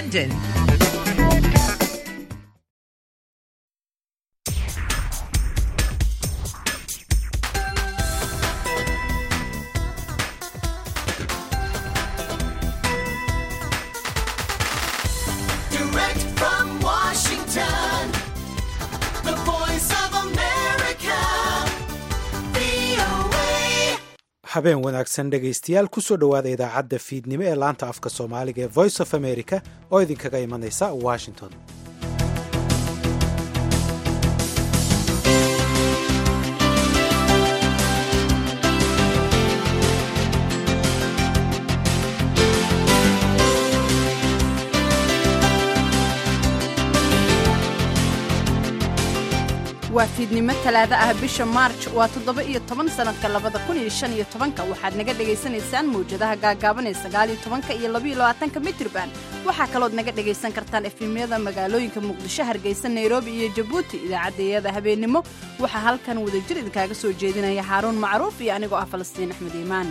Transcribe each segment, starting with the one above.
London. Direct from Washington, the voice of America, VOA. habeen wanaagsan dhegaystayaal kusoo dhowaada idaacadda fiidnimo ee laanta afka soomaaliga ee voice of america oo idinkaga imanaysa washington waa fiidnimo talaado ah bisha maarj waa toddoba iyo toban sannadka labada kun iyo shan iyo tobanka waxaad naga dhagaysanaysaan mawjadaha gaagaaban ee sagaal iyo tobanka iyo labaiyo labaatanka mitrban waxaa kalood naga dhagaysan kartaan efemyada magaalooyinka muqdisho hargeysa nairobi iyo jabuuti idaacaddayada habeennimo waxaa halkan wadajir idinkaaga soo jeedinaya xaaruun macruuf iyo anigoo ah falastiin axmed iimaan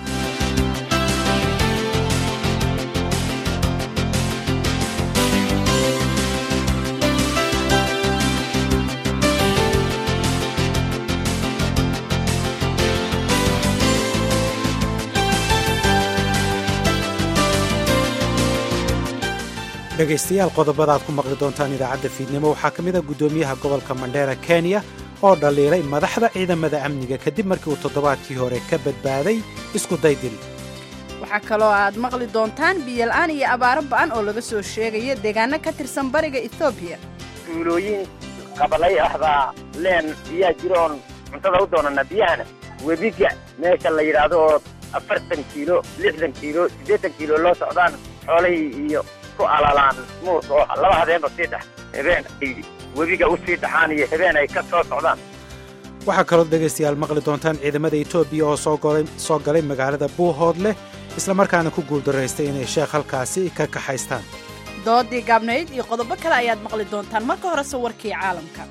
dhegaystayaal qodobada aad ku maqli doontaan idaacadda fiidnimo waxaa ka mid a guddoomiyaha gobolka mandheera kenya oo dhaliilay madaxda ciidamada amniga kadib markii uu toddobaadkii hore ka badbaaday isku daydil waxaa kaloo aad maqli doontaan biyola'aan iyo abaaro ba'an oo laga soo sheegaya deegaano ka tirsan bariga etoobiya tuulooyin qabalay ah baa leen biyaa jiroon cuntada u doonana biyahana webiga meesha la yidhaahdo oo afartan kiilo lixdan kiilo siddeetan kiilo loo socdaan xoolahii iyo ku alalaan muus oo laba habeenba sii dhex habeen ay webiga u sii dhaxaan iyo habeen ay ka soo socdaan waxaa kaloo dhegaystayaal maqli doontaan ciidamada etoobiya oo soo golay soo galay magaalada buuhoodleh islamarkaana ku guuldaraystay inay sheekh halkaasi ka kaxaystaan doodii gaabnayd iyo qodobo kale ayaad maqli doontaan marka horese warkii caalamka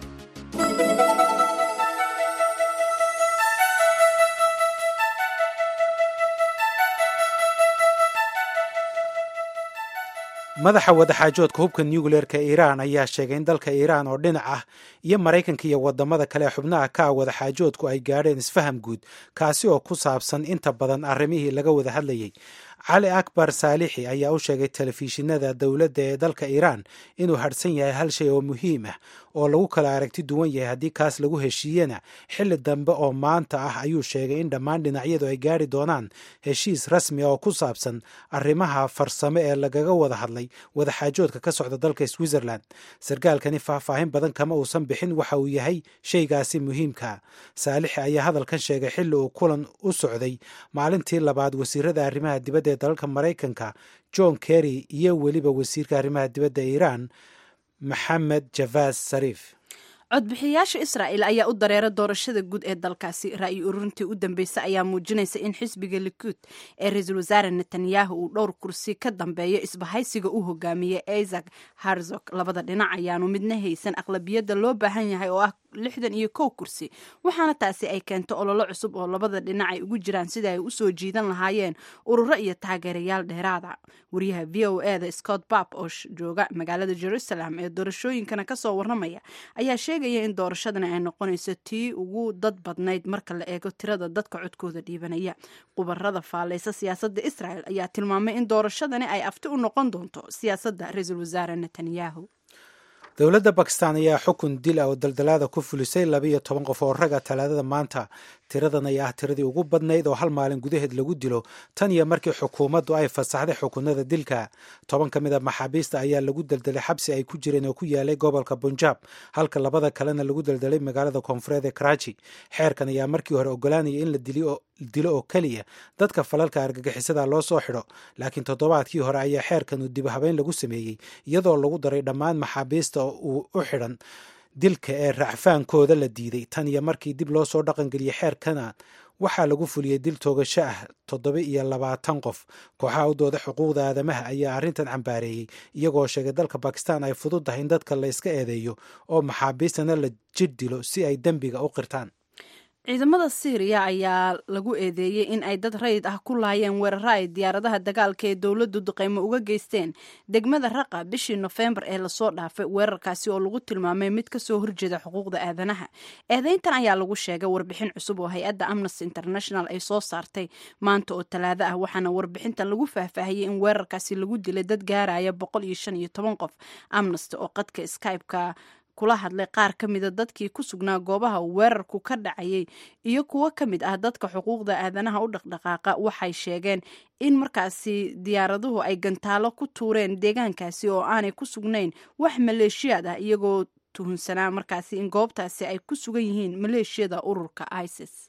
madaxa wadaxaajoodka hubka nucleerka iiraan ayaa sheegay in dalka iiraan oo dhinac ah iyo maraykanka iyo wadamada kale ee xubnaha ka ah wadaxaajoodku ay gaadheen isfaham guud kaasi oo ku saabsan inta badan arrimihii laga wada hadlayay cali akbar saalixi ayaa u sheegay telefishinada dowladda ee dalka iiraan inuu hadhsan yahay hal shay oo muhiim ah oo lagu kala aragti duwan yahay haddii kaas lagu heshiiyena xilli dambe oo maanta ah ayuu sheegay in dhammaan dhinacyadu ay gaari doonaan heshiis rasmi ah oo ku saabsan arrimaha farsamo ee lagaga wada hadlay wadaxaajoodka ka socda dalka switzerland sarkaalkani faahfaahin badan kama uusan bixin waxa uu yahay shaygaasi muhiimka saalixi ayaa hadalkan sheegay xilli uu kulan u socday maalintii labaad wasiirada arrimaha dibadda ee dalalka maraykanka john kerry iyo weliba wasiirka arrimaha dibadda iiraan maxamed javaas sariif codbixiyayaasha israa'il ayaa u dareera doorashada guud ee dalkaasi ra'yi ururintii u dambeysay ayaa muujinaysa in xisbiga likuud ee ra-iisul wasaare netanyahu uu dhowr kursi ka dambeeyo isbahaysiga u hogaamiyey isaac harzog labada dhinac ayaanu midna haysan aqlabiyadda loo baahan yahay oo ah lixdan iyo kow kursi waxaana taasi ay keento ololo cusub oo labada dhinac ay ugu jiraan sida ay usoo jiidan lahaayeen ururo iyo taageerayaal dheeraada wariyaha v o e da scott bab oo jooga magaalada jerusalem ee doorashooyinkana kasoo warramaya ayaa sheegaya in doorashadani ay noqonayso tii ugu dad badnayd marka la eego tirada dadka codkooda dhiibanaya qubarada faaleysa siyaasadda israel ayaa tilmaamay in doorashadani ay afti u noqon doonto siyaasadda ra-iisul wasaare netanyahu dowladda bakistan ayaa xukun dil ah oo daldalaada ku fulisay labiiyo toban qof oo raga talaadada maanta tiradan ayaa ah tiradii ugu badnayd oo hal maalin gudaheed lagu dilo tan iyo markii xukuumaddu ay fasaxday xukunada dilka toban ka mid a maxaabiista ayaa lagu daldalay xabsi ay ku jireen oo ku yaalay gobolka bunjaab halka labada kalena lagu daldalay magaalada koonfureed ee karachi xeerkan ayaa markii hore ogolaanaya in la dilo oo keliya dadka falalka argagixisada loo soo xidho laakiin toddobaadkii hore ayaa xeerkan uu dib habeyn lagu sameeyey iyadoo lagu daray dhammaan maxaabiista uu u xidhan dilka ee racfaankooda la diiday tan iyo markii dib loo soo dhaqangeliyey xeerkana waxaa lagu fuliyey dil toogasho ah toddoba iyo labaatan qof kooxaha u dooda xuquuqda aadamaha ayaa arrintan cambaareeyey iyagoo sheegay dalka bakistan ay fudud tahay in dadka la iska eedeeyo oo maxaabiistana la jir dilo si ay dembiga u qirtaan ciidamada syriya ayaa lagu eedeeyey in ay dad rayid ah ku laayeen weeraro ay diyaaradaha dagaalka ee dowladdu duqeymo uga geysteen degmada raqa bishii nofembar ee lasoo dhaafay weerarkaasi oo lagu tilmaamay mid kasoo horjeeda xuquuqda aadanaha eedeyntan ayaa lagu sheegay warbixin cusub oo hay-adda amnesty international ay soo saartay maanta oo talaado ah waxaana warbixintan lagu faahfaahiyey in weerarkaasi lagu dilay dad gaaraya boqol iyo shan iyo toban qof amnesty oo qadka skype-ka kula hadlay qaar ka mida dadkii ku sugnaa goobaha weerarku ka dhacayay iyo kuwo ka mid ah dadka xuquuqda aadanaha u dhaqdhaqaaqa waxay sheegeen in markaasi diyaaraduhu ay gantaalo ku tuureen deegaankaasi oo aanay ku sugnayn wax maleeshiyaad ah iyagoo tuhunsanaa markaasi in goobtaasi ay ku sugan yihiin maleeshiyada ururka isis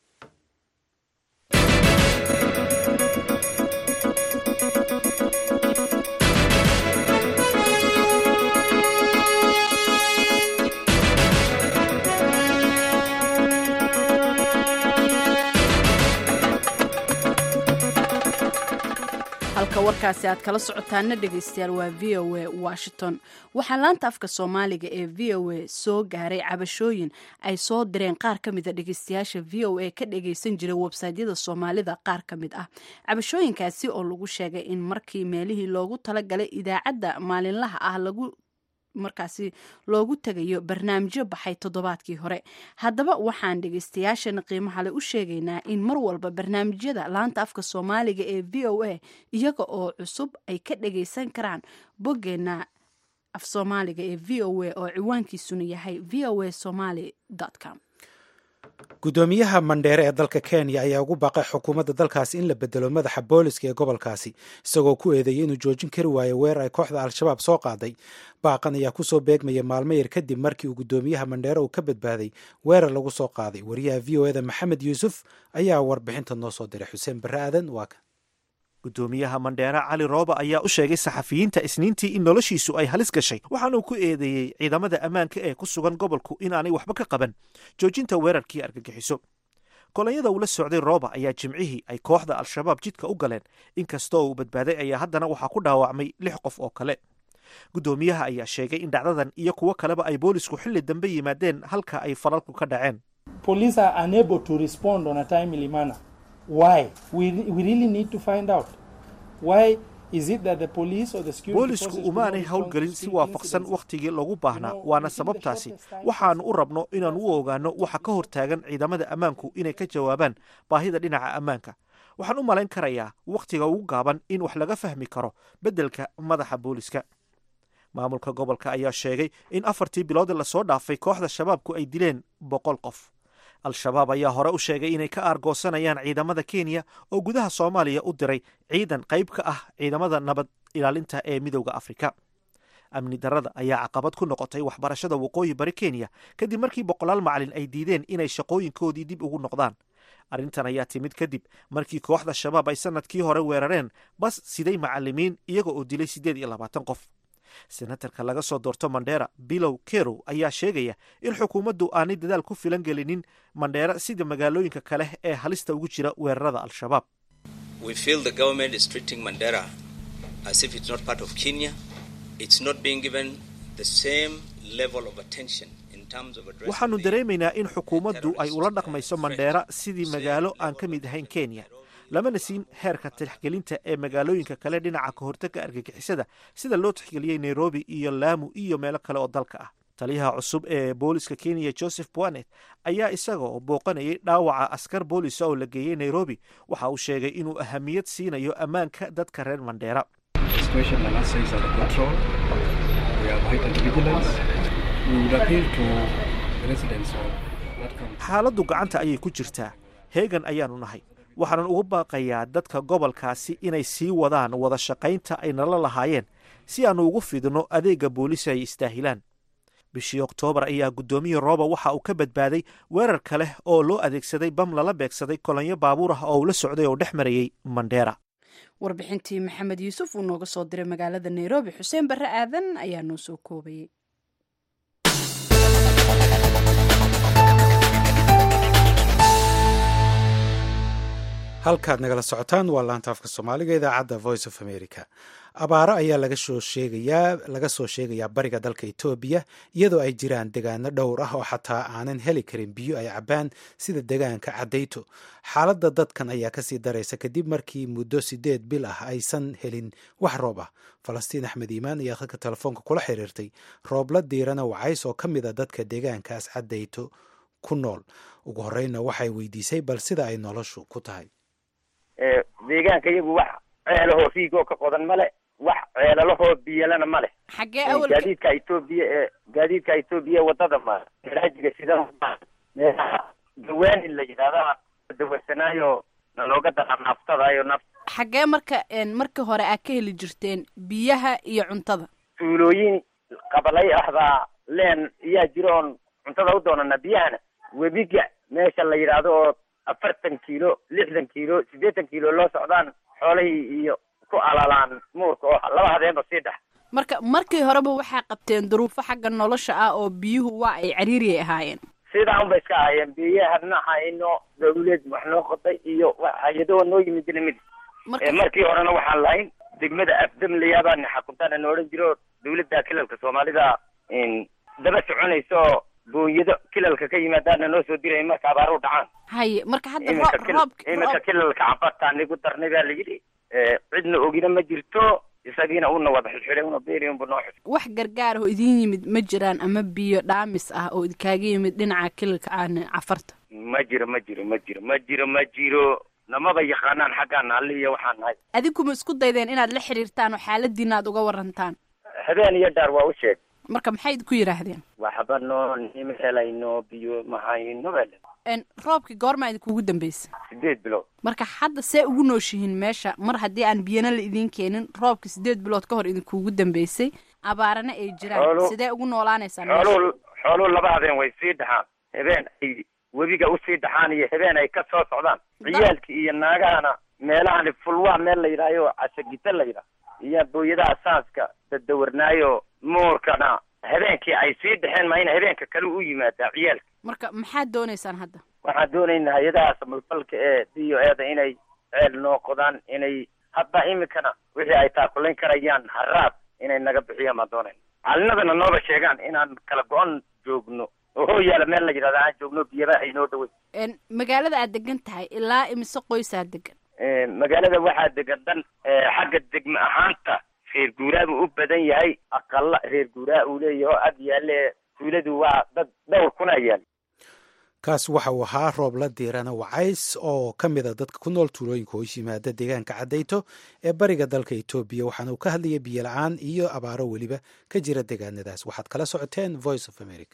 halka warkaasi aad kala socotaana dhegaystayaal waa v o a washington waxaa laanta afka soomaaliga ee v o a soo gaaray cabashooyin ay soo direen qaar ka mida dhegaystayaasha v o a ka dhagaysan jira websaytyada soomaalida qaar ka mid ah cabashooyinkaasi oo lagu sheegay in markii meelihii loogu talagalay idaacadda maalinlaha ah lagu markaasi loogu tegayo barnaamijyo baxay toddobaadkii hore haddaba waxaan dhegaystayaashana qiimaha le u sheegaynaa in mar walba barnaamijyada laanta afka soomaaliga ee v o a iyaga oo cusub ay ka dhagaysan karaan boggeena af soomaaliga ee v o a oo ciwaankiisuna yahay v o a somaly com guddoomiyaha mandheere ee dalka kenya ayaa ugu baaqay xukuumadda dalkaasi in la bedelo madaxa booliska ee gobolkaasi isagoo ku eedeeyay inuu joojin kari waayo weerar ay kooxda al-shabaab soo qaaday baaqan ayaa kusoo beegmaya maalmo yar kadib markii uu guddoomiyaha mandheere uu ka badbaaday weerar lagu soo qaaday wariyaha v o eda maxamed yuusuf ayaa warbixinta noo soo diray xuseen barre aadan waa kan guddoomiyaha mandheere cali rooba ayaa u sheegay saxafiyiinta isniintii in noloshiisu ay halis gashay waxaanuu ku eedeeyey ciidamada ammaanka ee ku sugan gobolku inaanay waxba ka qaban joojinta weerarkii argagixiso kolonyada uu la socday rooba ayaa jimcihii ay kooxda al-shabaab jidka u galeen inkastoo uu badbaaday ayaa haddana waxaa ku dhaawacmay lix qof oo kale guddoomiyaha ayaa sheegay in dhacdadan iyo kuwo kaleba ay boolisku xilli dambe yimaadeen halka ay falalku ka dhaceen boolisku umaanay howlgelin si waafaqsan wakhtigii lagu baahnaa waana sababtaasi waxaannu u rabno inaannu u ogaanno waxa ka hortaagan ciidamada ammaanku inay ka jawaabaan baahida dhinaca ammaanka waxaan u malayn karayaa wakhtiga ugu gaaban in wax laga fahmi karo beddelka madaxa booliska maamulka gobolka ayaa sheegay in afartii bilood lasoo dhaafay kooxda shabaabku ay dileen boqol qof al-shabaab ayaa hore u sheegay inay ka aargoosanayaan ciidamada kenya oo gudaha soomaaliya u diray ciidan qayb ka ah ciidamada nabad ilaalinta ee midowda afrika amni darrada ayaa caqabad ku noqotay waxbarashada waqooyi bari kenya kadib markii boqolaal macalin ay diideen inay shaqooyinkoodii dib ugu noqdaan arrintan ayaa timid kadib markii kooxda shabaab ay sanadkii hore weerareen bas siday macalimiin iyaga oo dilay siddeed iyo labaatan qof senatarka laga soo doorto mandheera bilow kerow ayaa sheegaya in xukuumaddu aanay dadaal ku filan gelinin mandheera sida magaalooyinka kale ee halista ugu jira weerarada al-shabaab waxaannu dareemaynaa in xukuumaddu ay ula dhaqmayso mandheera sidii magaalo aan ka mid ahayn kenya lamana siin heerka tixgelinta ee magaalooyinka kale dhinaca ka hortagga argagixisada sida loo tixgeliyey nairobi iyo laamu iyo meelo kale oo dalka ah taliyaha cusub ee booliska kenya joseph boanet ayaa isagoo booqanayay dhaawaca askar boolisa oo la geeyey nairobi waxa uu sheegay inuu ahamiyad siinayo ammaanka dadka reer mandheera xaaladdu gacanta ayay ku jirtaa heegan ayaanu nahay waxaanan ugu baaqayaa dadka gobolkaasi inay sii wadaan wada shaqaynta ay nala lahaayeen si aannu ugu fidno adeegga boolisi ay istaahilaan bishii oktoobar ayaa guddoomiya rooba waxa uu ka badbaaday weerar kale oo loo adeegsaday bam lala beegsaday kolonyo baabuur ah oo uu la socday oo dhex marayey mandheera warbixintii maxamed yuusuf uu nooga soo diray magaalada nairobi xuseen barre aadan ayaa noo soo koobayay halkaad nagala socotaan waa laanta afka soomaaliga idaacadda voice of america abaaro ayaa laga soo sheegayaa laga soo sheegayaa bariga dalka etoobiya iyadoo ay jiraan degaano dhowr ah oo xataa aanan heli karin biyo ay cabbaan sida degaanka cadayto xaaladda dadkan ayaa kasii daraysa kadib markii muddo sideed bil ah aysan helin wax roob ah falastiin axmed iimaan ayaa khadka telefoonka kula xiriirtay roobla diirana wacays oo ka mid a dadka deegaankaas cadayto ku nool ugu horeyna waxay weydiisay bal sida ay noloshu ku tahay deegaanka iyagu wax ceelahoo riigoo ka qodan male wax ceelalahoo biyalana male xaggee awal gaadiidka etoobiya ee gaadiidka etoobiya wadada ma raajiga sida meelaha dawaanin la yidhahda dawarsanaayo nalooga dara naftadayo naft xaggee marka markii hore aad ka heli jirteen biyaha iyo cuntada tuulooyin qabalay ahbaa leen iyaa jiro oon cuntada u doonana biyahana webiga meesha la yidhaahdo oo afartan kiilo lixdan kiilo siddeetan kiilo loo socdaan xoolahii iyo ku alalaan muurka oo laba habeenba sii dhex marka markii horeba waxaa qabteen duruufo xagga nolosha ah oo biyuhu waa ay cariiriyay ahaayeen sidaa un bay iska ahaayeen biyahana hayno dawlad wax noo qoday iyo hay-ado noo yimid lamid marka markii horena waxaan lahayn degmada afdamlayaabaan xakuntaana na odhan jiro dawladda kilalka soomaalida daba soconaysa oo booyado kilalka ka yimaadaana noo soo diraya marka abaaruhu dhacaan haye marka hadda iminka roob kil- roob iminka kilalka cabartaa nigu darnay baa la yidhi cidna ogina ma jirto isagiina una wada xidxidhay una beeri unba noo xidhay wax gargaar oo idin yimid ma jiraan ama biyo dhaamis ah oo idkaaga yimid dhinaca kililka aan cafarta ma jiro ma jiro ma jiro ma jiro ma jiro namaba yaqaanaan xaggaan alli iyo waxaan nahay adinkuma isku daydeen inaad la xiriirtaan oo xaaladiina aad uga warantaan habeen iyo dhaar waa u sheeg marka maxay idinku yidhaahdeen waxba noo nima helayno biyo mahayno bale En, roobkii goormaa idinkugu dambeysay sideed bilood marka hadda see ugu nooshihiin meesha mar haddii aan biyana la idiin keenin roobkii sideed bilood ka hor idinkugu dambeysay abaarana ay jiraan Xoolo- sidee ugu noolaanaysaan meesha? xooluhu xooluhu laba habeen way sii dhaxaan habeen ay webiga usii dhaxaan iyo habeen ay ka soo socdaan ciyaalki iyo naagahana meelahani fulwaa meel la yidhahyo casagita la yidhaah iyo booyadaha saaska dadawarnaayo muurkana habeenkii ay sii dhaxeen mayna habeenka kale u yimaadaa ciyaalka marka maxaad doonaysaan hadda waxaan doonaynaa hay-adaha samafalka ee d o eda inay ceel noo qodaan inay hadda imikana wixii ay taakulayn karayaan haraad inay naga bixiyaan baan doonayna calinadana nooba sheegaan inaan kala go-on joogno oo hooyaala meel la yidhahda aan joogno biyaba ay noo dhaway En, magaalada aad degan tahay ilaa imise qoysaa degan magaalada waxaa degan dhan eh, xagga degme ahaanta reer guuraa buu u badan yahay aqala reer guuraa uu leeyahay oo ag yaale tuuladu waa dad dhowr kuna yaal kaas waxa uu ahaa roobla diirana wacays oo ka mid a dadka ku nool tuulooyinka hoos yimaada deegaanka cadayto ee bariga dalka etoobiya waxaana uu ka hadlayay biyo la-aan iyo abaaro weliba ka jira deegaanadaas waxaad kala socoteen voice of america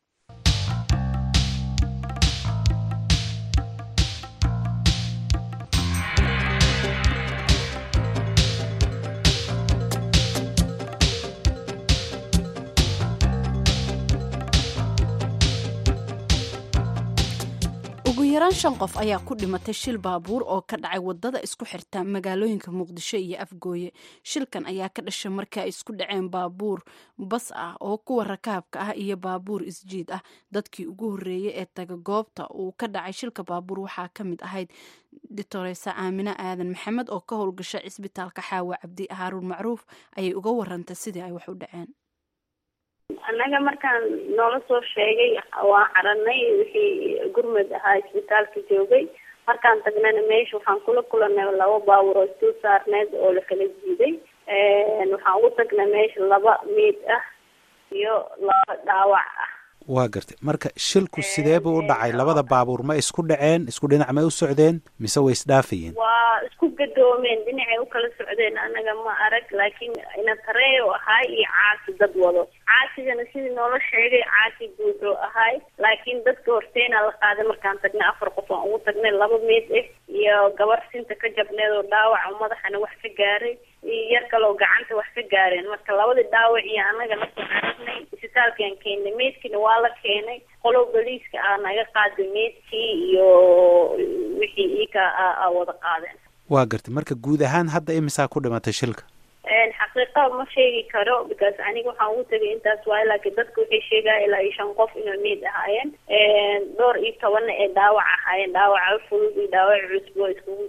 ugu yaraan shan qof ayaa ku dhimatay shil baabuur oo ka dhacay wadada isku xirta magaalooyinka muqdisho iyo afgooye shilkan ayaa ka dhashay markii ay isku dhaceen baabuur bas ah oo kuwa rakaabka ah iyo baabuur isjiid ah dadkii ugu horreeyey ee taga goobta uu ka dhacay shilka baabuur waxaa ka mid ahayd ditoreysa aamine aadan maxamed oo ka howlgasha cisbitaalka xaawa cabdi haaruun macruuf ayay uga warantay sidii ay wax u dhaceen annaga markaan noola soo sheegay waan caranay wixii gurmud ahaa isbitaalka joogay markaan tagnana meesha waxaan kula kulanay laba baawur oo isdul saarneed oo la kala jiiday waxaan ugu tagnay meesha laba miid ah iyo laba dhaawac ah waa gartay marka shilku sidee buu u dhacay labada baabuur ma isku dhaceen isku dhinac may u socdeen mise way isdhaafayeen waa isku gadoomeen dhinacay u kala socdeen annaga ma arag laakiin inatareo ahaay iyo caasi dad wado caasigana sidii noola sheegay caasi guudoo ahaay laakiin dadka horteena la qaaday markaan tagnay afar qof aan ugu tagnay laba meed ah iyo gabar sinta ka jabneed oo dhaawac oo madaxana wax ka gaaray iyo yar kale oo gacanta wax ka gaareen marka labadii dhaawac iyo annaga nasoo aragnay isbitaalkaan keenay meedkiina waa la keenay qolow boliiska ah naga qaaday meedkii iyo wixii iika a wada qaadeen waa gartay marka guud ahaan hadda imisaa ku dhimatay shilka xaqiiqa ma sheegi karo because aniga waxaan ugu tegay intaas waayo laakiin dadka waxay sheegaya ilaa iyo shan qof inay meed ahaayeen dhowr iyo tobanna ee dhaawac ahaayeen dhaawaca fudud iyo dhaawac cusub oo iskugu jireen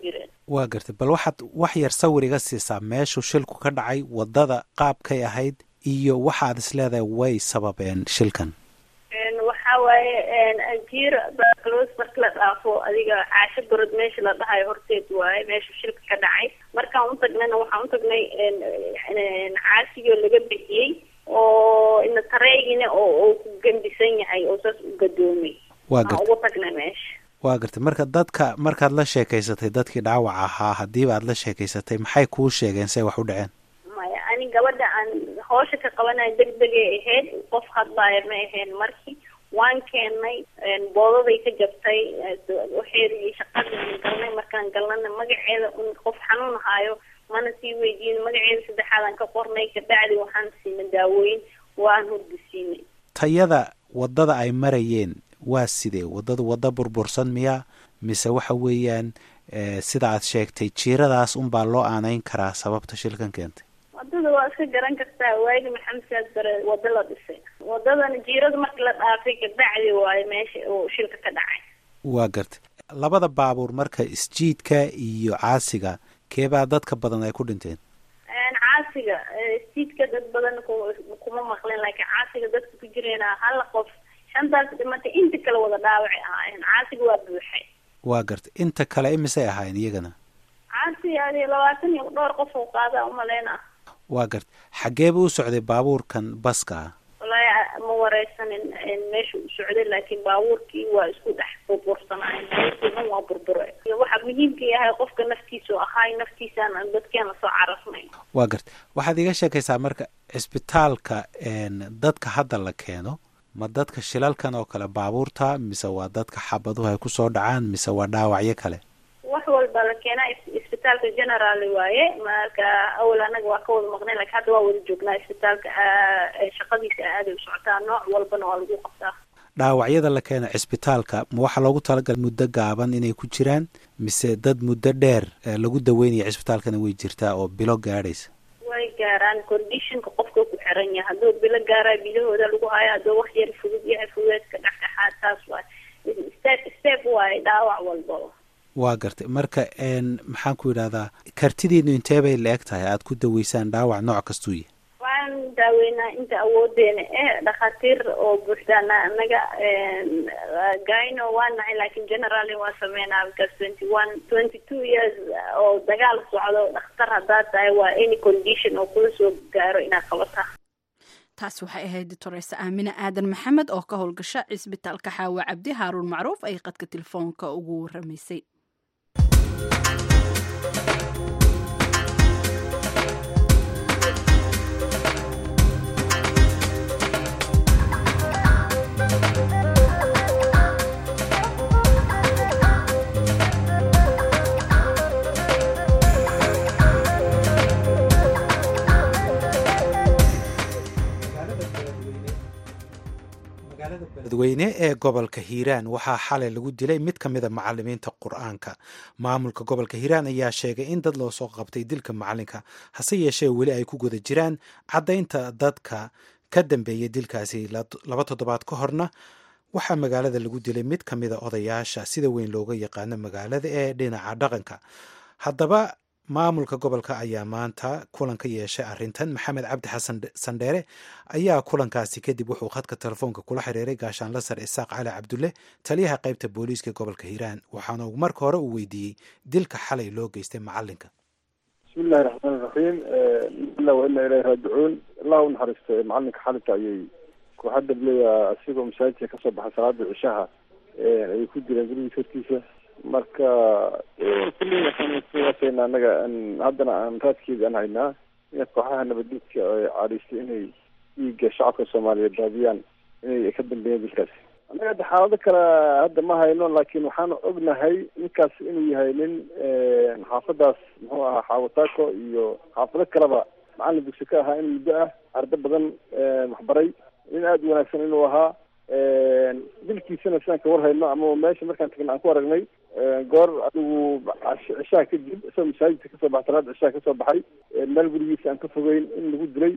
waa gartay bal waxaad wax yar sawir iga siisaa meeshuu shilku ka dhacay waddada qaabkay ahayd iyo waxaad is leedahay way sababeen shilkan waxa waaye jiir baclos marka la dhaafo adiga caasho barod meesha la dhahayo horteed waaye meesha shilka ka dhacay markaan u tagnayna waxaan u tagnay caasigoo laga bixiyey oo ina tareegina oo uu ku gembisan yahay oo saas u gadoomay waa aan gartay ugu tagnay meesha waa gartay marka dadka markaad la sheekaysatay dadkii dhaawaca ahaa haddiiba aad la sheekaysatay maxay kuu sheegeen say wax u dhaceen maya ani gabadha aan hawsha ka qabanayo deg degay ahayd qof hadlaaya ma ahayn markii waan keenay boodaday ka jabtay waxeedii shaqadii galnay markaan galnana magaceeda un qof xanuun haayo mana sii weydiin magaceeda saddexaadaan ka qornay kabacdi waxaan siinay daawooyin waan hurgisiinay tayada waddada ay marayeen waa sidee waddadu waddo burbursan miya mise waxa weeyaan eh, sida aad sheegtay jiiradaas unbaa loo aanayn karaa sababta shilkan keentay wadada waa iska garan kartaa waagi maxamed saad bare wada la dhisay wadadana jiirada marki la dhaafay kabacdi waayo meesha uu shilka ka dhacay waa gartay labada baabuur marka isjiidka iyo caasiga keebaa dadka badan ay ku dhinteen caasiga stiidka dad badan ku- kuma maqlin laakiin caasiga dadka ku jirayna hal qof shantaas dhimatay inta kale wada dhaawacay ahaayeen caasiga waa buuxay waa gartay inta kale imisay ahaayeen iyagana caasi adi labaatan iyo dhowr qof oo qaada umaleyna waa gartay xaggeeba u socday baabuurkan baska ah wallaahi ma wareysanin meesha u socday laakiin baabuurkii waa isku dhex burbursanaayeen baabuurkii dhan waa burbure waxa muhiimka yahay qofka naftiisu ahaay naftiisaan aan dadkeena soo carafnay waa gartay waxaad iga sheekaysaa marka cisbitaalka een, dadka hadda la keeno ma dadka shilalkan oo kale baabuurta mise waa dadka xabaduhu ay kusoo dhacaan mise waa dhaawacyo kale wax walba la keenaa is- isbitaalka general waaye marka awal anaga waa ka wada maqnay laakiin hadda waa wada joognaa isbitaalka aa- ee shaqadiisa aaday u socotaa nooc walbana waa lagu qabtaa dhaawacyada la keena cisbitaalka ma waxaa loogu talagalay muddo gaaban inay ku jiraan mise dad muddo dheer eh, lagu daweynaya cisbitaalkana way jirtaa oo bilo gaadhaysa way gaaraan conditionka qofka ku xiran yahay hadduu bilo gaaraa bilahooda lagu hayo hadduu wax yar fudud yahay fudeedka dhexdhexaad taas waay step step waaye dhaawac walbaba waa gartay marka een, maxaan ku yidhahdaa kartidiinu intee bay la eg tahay aad ku daweysaan dhaawac nooc kastuu yahay waxaan daaweynaa inta awoodeena eh dhakhaatiir oo buuxdaana anaga gyno waa nahay laakiin generally waa sameynaa because twenty one twenty two years oo dagaal socdo dhakhtar haddaad tahay waa any condition oo kula soo gaaro inaad qabataa taas waxay ahayd doctoreyse aamine aadan maxamed oo ka howlgasha cisbitaalka xaawa cabdi haaruun macruuf ay qadka telefoonka ugu waramaysay dadweyne ee gobolka hiiraan waxaa xalay lagu dilay mid ka mida macalimiinta qur-aanka maamulka gobolka hiiraan ayaa sheegay in dad loo soo qabtay dilka macalinka hase yeeshee weli ay ku guda jiraan caddaynta dadka ka dambeeyay dilkaasi laba toddobaad ka horna waxaa magaalada lagu dilay mid ka mida odayaasha sida weyn looga yaqaano magaalada ee dhinaca dhaqanka haddaba maamulka gobolka ayaa maanta kulan ka yeeshay arrintan maxamed cabdi xasan sandheere ayaa kulankaasi kadib wuxuu khadka telefoonka kula xiriiray gaashaanla sar isaaq cali cabdulle taliyaha qaybta booliiska gobolka hiiraan waxaana uu marka hore uu weydiiyey dilka xalay loo geystay macalinka bismi illahi raxmaan iraxiim ila wa ina ilahi raajicuun allah u naxariista macalinka xalinka ayay kooxadda bleya asigoo masaajidka kasoo baxay salaada cishaha ayay ku jireen gurigiisa hortiisa marka kulli waxaan kuwaasayna anaga haddana aan raadkeeda aan haynaa in kooxaha nabaddiidka ay caadhiystay inay dhiigga shacabka soomaaliyeed daadiyaan inay ka dambeeyeen dilkaasi annaga hadda xaalado kale hadda ma hayno laakiin waxaan ognahay ninkaas inuu yahay nin xaafadaas muxuu ahaa xaawataako iyo xaafado kaleba macalin dugsi ka ahaa in muddo ah ardo badan waxbaray nin aada u wanaagsan inuu ahaa dilkiisana sidaan ka war hayno ama meesha markaan tagna aan ku aragnay goor adigu cishaha kadib isagoo masaajidka kasoo baxay salaada cishaha kasoo baxay meel gurigiisa aan ka fogeyn in lagu dilay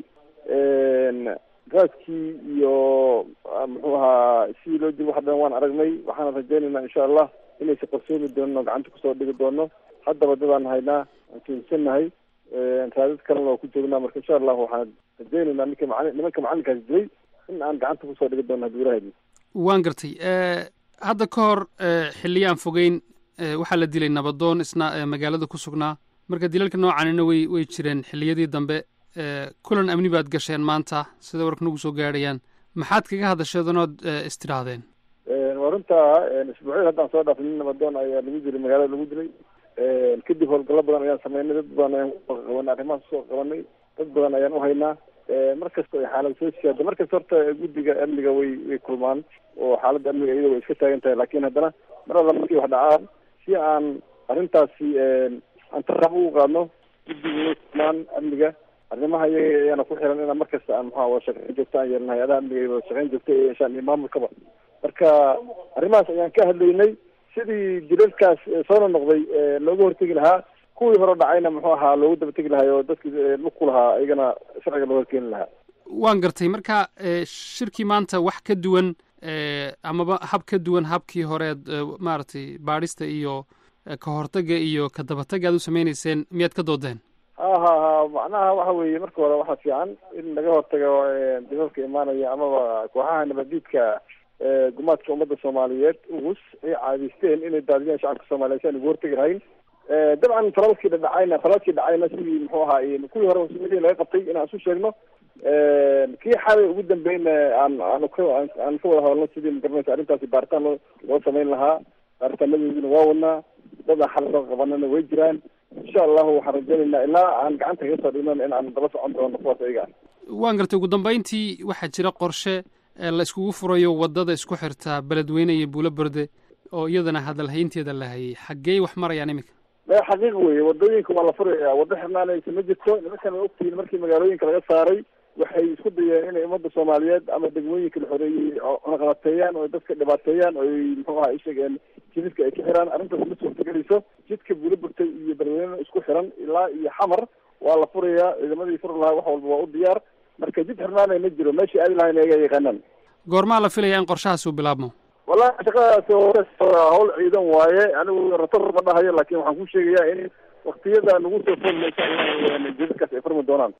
raadkii iyo muxuu ahaa sidii loo dil wax dhan waan aragnay waxaana rajaynaynaa insha allah in inaysa qarsoomi doonin oo gacanta kusoo dhigi doono haddaba dadaan haynaa aan tuunsanahay raadad kalena waa ku joognaa marka insha allahu waxaan rajeynaynaa ninka macali nimanka macalinkaas dilay in aan gacanta kusoo dhigi doono haddii ilaahaydi waan gartay hadda ka hor xilliyo aan fogeyn waxaa la dilay nabadoon isna magaalada ku sugnaa marka dilalka noocanina way way jireen xilliyadii dambe kulan amni baad gasheen maanta sida warka nagu soo gaadhayaan maxaad kaga hadasheedanood istidhaahdeen waa runtaa isbuucyada haddaan soo dhaafay nin nabadoon ayaa lagu dilay magaalada lagu dilay kadib howlgallo badan ayaan sameynay dad badan ayaan qabanay arrimahaas usoo qabanay dad badan ayaan uhaynaa mar kasta ay xaalad soo siyaada mar kasta horta guddiga amniga way way kulmaan oo xaaladda amniga iyada way iska taagan tahay laakiin haddana mar alla markii wax dhacaan si aan arrintaasi aan tarab ugu qaadno guddiga way kulmaan amniga arrimaha iyaga ayaana ku xiran inaan mar kasta aan maxaa wada shaqeyn joogta aan yeelna hay-adaha amniga iyo wada shaqeyn joogta ee yeeshaan iyo maamulkaba marka arrimahaas ayaan ka hadlaynay sidii dilalkaas soo noqnoqday looga hortegi lahaa kuwii hore dhacayna muxuu ahaa loogu daba tegi lahaa oo dadkii lugku lahaa iyagana sharciga loo horkeeni lahaa waan gartay marka shirkii maanta wax ka duwan amaba hab ka duwan habkii horeed maaragtay baadhista iyo ka hortaga iyo ka dabatega aad u sameyneyseen miyaad ka doodeen ha ha ha macnaha waxa weeye marka hore waxaa fiican in laga hortago dilalka imaanaya amaba kooxaha nabadiidka gumaadka ummadda soomaaliyeed ugus ay caadiysteen inay daadiyaan shacabka soomaaliyeed si aan ugu hortegi lahayn dabcan falalkii dhacayna falalkii dhacayna sidii muxuu ahaa kuwii hore masuuliyadii laga qabtay inaan isu sheegno kii xalay ugu dambeyna aan aan ka aan ka wada hadalno sidii magaranaysa arrintaasi baaritaan loo loo samayn lahaa baaritaanadoodina waa wadnaa dad aan xal soo qabanana way jiraan insha allahu waxaan rajaynaynaa ilaa aan gacanta kaga soo dhignon in aan daba socon doono kuwaas ayaga waan gartay ugu dambeyntii waxaa jira qorshe la iskugu furayo waddada isku xirta beledweyne iyo buulo berde oo iyadana hadalhaynteeda la hayay xaggey wax marayaan iminka maya xaqiiq weye wadooyinka waa la furaya waddo xirnaanaysa ma jirto nimankan way ogtihiin markii magaalooyinka laga saaray waxay isku dayeen inay ummadda soomaaliyeed ama degmooyinka la xoreeyey cunaqabateeyaan oo dadka dhibaateeyaan oo muxuu aha ishegeen jidadka ay ka xiraan arrintaas ma suurtagelayso jidka buulo burtay iyo beledweyne isku xiran ilaa iyo xamar waa la furayaa ciidamadii furi lahaa wax walba waa u diyaar marka jid xirnaanay ma jiro meeshii aadi lahayn ayaga yaqaanaan goormaa la filaya in qorshahaas uu bilaabmo wallahi shaqadaas hawl ciidan waaye anigu rator ma dhahayo laakin waxaan ku sheegayaa in waktiyada nagu soo foolmaysa jidadkaas ay furmi doonaan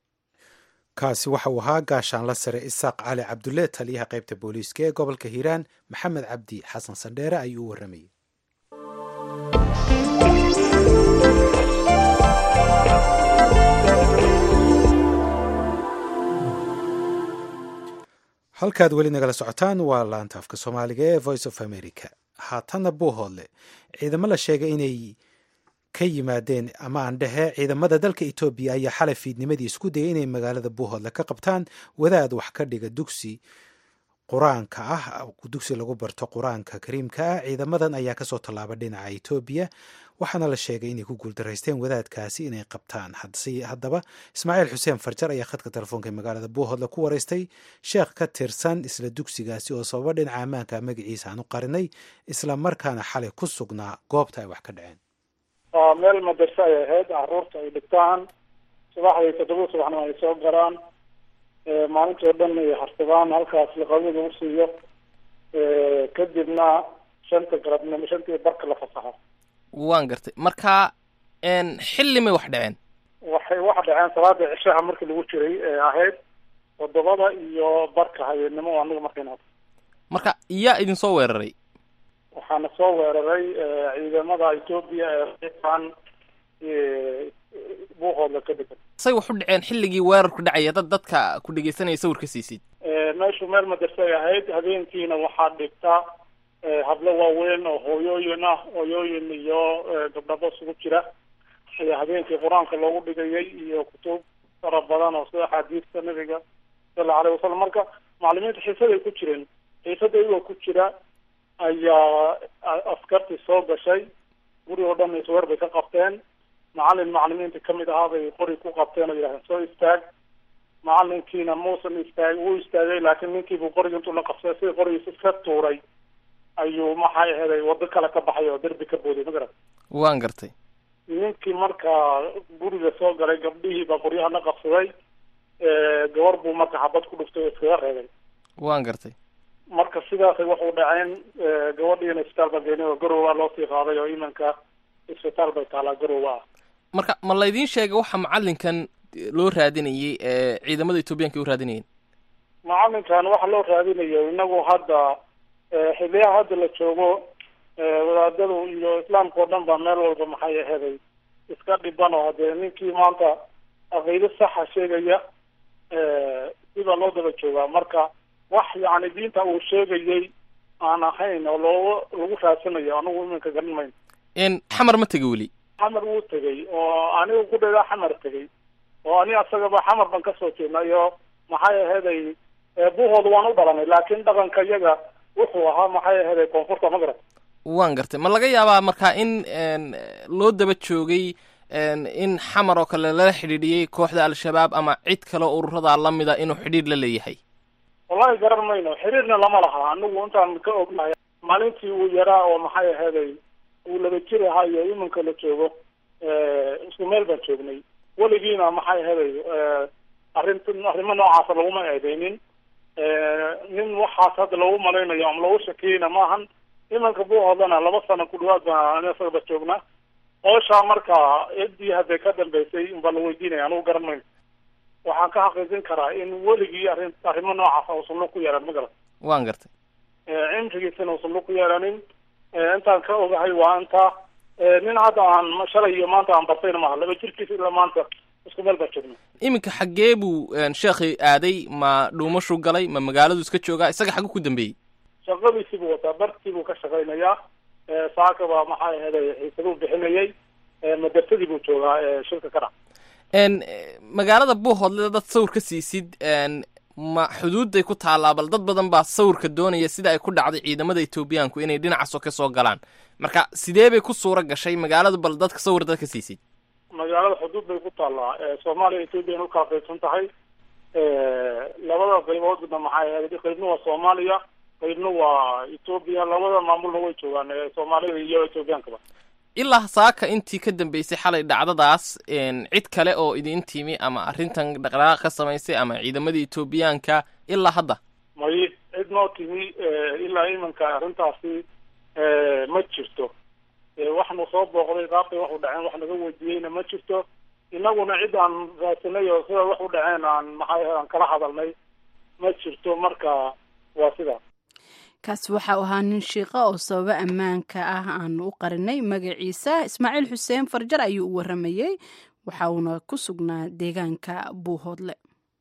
kaasi waxa uu ahaa gaashaanla sare isaaq cali cabdulle taliyaha qaybta booliiska ee gobolka hiiraan maxamed cabdi xasan sandheere ayuu u warramayey halkaad weli nagala socotaan waa laanta afka soomaaliga ee voice of america haatanna buuhoodle ciidamo la sheegay inay ka yimaadeen ama aan dhehe ciidamada dalka etoobiya ayaa xalay fiidnimadii isku dayay inay magaalada buuhoodle ka qabtaan wadaad wax ka dhiga dugsi qur-aanka ah dugsi lagu barto qur-aanka kariimka ah ciidamadan ayaa kasoo tallaaba dhinaca etoobiya waxaana la sheegay inay ku guuldaraysteen wadaadkaasi inay qabtaan haddaba ismaaciil xuseen farjar ayaa khadka telefoonka ee magaalada buuhoodle ku wareystay sheekh ka tirsan isla dugsigaasi oo sababa dhinaca ammaanka magaciisa aan u qarinay isla markaana xalay ku sugnaa goobta ay wax ka dhaceen meel madarse ay ahayd caruurta ay dhigtaan subaxdii toddoba subaxna ay soo galaan maalintoo dhan ay harsadaan halkaas liqabada lagu siiyo kadibna shanta galabnimo shantii barka la fasaxo waan gartay marka xilli may wax dhaceen waxay wax dhaceen salaada cishaha markii lagu jiray ee ahayd toddobada iyo barka habeenimo aniga markayna marka yaa idin soo weeraray waxaana soo weeraray ciidamada etoobiya ee an buuqooda ka degan say wax u dhaceen xilligii weerarku dhacaya dad dadka ku dhegeysanaya sawir ka siisid meeshu meel madarse ay ahayd habeenkiina waxaa dhigta hablo waaweyn oo hooyooyin ah hooyooyin iyo gabdhabo isugu jira ayaa habeenkii qur-aanka loogu dhigayay iyo kutub fara badan oo sida axaadiista nabiga sala aleyh wasalam marka macalimiinta xiisaday ku jireen xiisada iyagoo ku jira ayaa askartii soo gashay guri oo dhan isweer bay ka qabteen macalin macalimiinta kamid ahaa bay qori ku qabteen oo yidhahdeen soo istaag macalinkiina muusan istaag wuu istaagay laakiin ninkiibuu qoriga intuu la qabsaday sidii qorigiisa iska tuuray ayuu maxay aheeday wado kale ka baxay oo derbi ka booday ma garat waan gartay ninkii markaa guriga soo galay gabdhihii baa qoryaha la qabsaday gabar buu marka xabad ku dhuftay oo iskaga reebay waan gartay marka sidaasay waxu dhaceen gabadhiina isbitaal baan geynay oo garowa loo sii qaaday oo imanka isbitaal bay taalaa garowa ah marka ma laydin sheegay waxa macalinkan loo raadinayay ee ciidamada etoobiyaanka ay u raadinayeen macalinkan waxa loo raadinayo inagu hadda xiliyaha hadda la joogo wadaadadu iyo islaamka oo dhan baa meel walba maxay aheeday iska dhiban oo hadee ninkii maanta aqiido saxa sheegaya sibaa loo daba joogaa marka wax yani diinta uu sheegayay aan ahayn oo looga lagu raadsanayo anigu iminka garan mayno n xamar ma tega weli xamar wuu tegay oo anigu ku dheedaa xamar tegay oo ani asagaba xamar baan kasoo jeednay iyo maxay aheeday buhooda waan u dhalanay laakin dhaqanka iyaga wuxuu ahaa maxay aheeday koonfurta magrab waan gartay ma laga yaabaa marka in loo daba joogay in xamar oo kale lala xidhiidhiyey kooxda al-shabaab ama cid kale oo ururada lamida inuu xidhiidh la leeyahay wallahi garan mayno xiriirna lama laha anigu intaan ka ognahay maalintii uu yaraa oo maxay aheeday uu laba jir ahaa iyo iminka la joogo isku meel baan joognay weligiina maxay aheeday arint arrimo noocaasa laguma eedeynin nin waxaas hadda loogu malaynayo ama loogu shakiyeyna maahan imanka buuhoodana laba sano ku dhawaad baa ani isagaba joognaa ooshaa marka ciddii hadday ka dambeysay unbaa la weydiinaya anigu garan mayno waxaan ka xaqiijin karaa in weligii arrin arrimo noocaasa uusan lug ku yeelan magaran waan gartay cimrigiisana uusan lug ku yeelanin intaan ka ogahay waa intaa nin hadda aan shalay iyo maanta aan bartayna maaha laba jirkiisa ilaa maanta isku meel baa joogna iminka xaggee buu sheekhi aaday ma dhuumashu galay ma magaaladu iska joogaa isaga xaggu ku dambeeyey shaqadiisii buu wataa bartii buu ka shaqaynayaa saakaba maxay aheeday xiisaduu bixinayay madarsadii buu joogaa shilka ka dhac n magaalada buuhoodle dad sawir ka siisid ma xuduudday ku taallaa bal dad badan baa sawirka doonaya sida ay ku dhacday ciidamada etoobiyaanku inay dhinacaasoo ka soo galaan marka sidee bay ku suura gashay magaalada bal dadka sawir dad ka siisid magaalada xuduud bay ku taallaa soomaaliya ethoobiyan ukala qaybsan tahay labada qayboodna maxay ahayd qaybna waa soomaaliya qaybna waa etoobiya labada maamulna way joogaan soomaalida iyo ethoobiyankaba ilaa saaka intii ka dambeysay xalay dhacdadaas cid kale oo idin timi ama arrintan dhaqdhaqaaq ka samaysay ama ciidamadii etoobiyaanka ilaa hadda may cid noo timi ilaa imanka arrintaasi ma jirto waxnu soo booqday qaabkay wax u dhaceen wax naga weydiiyeyna ma jirto inaguna cid aan raadsanay oo sida wax u dhaceen aan maxay aan kala hadalnay ma jirto marka waa sidaa kaasi waxa uu ahaa nin shiiqa oo sababo ammaanka ah aanu u qarinay magaciisa ismaaciil xuseen farjar ayuu u waramayey waxa uuna ku sugnaa deegaanka buuhoodle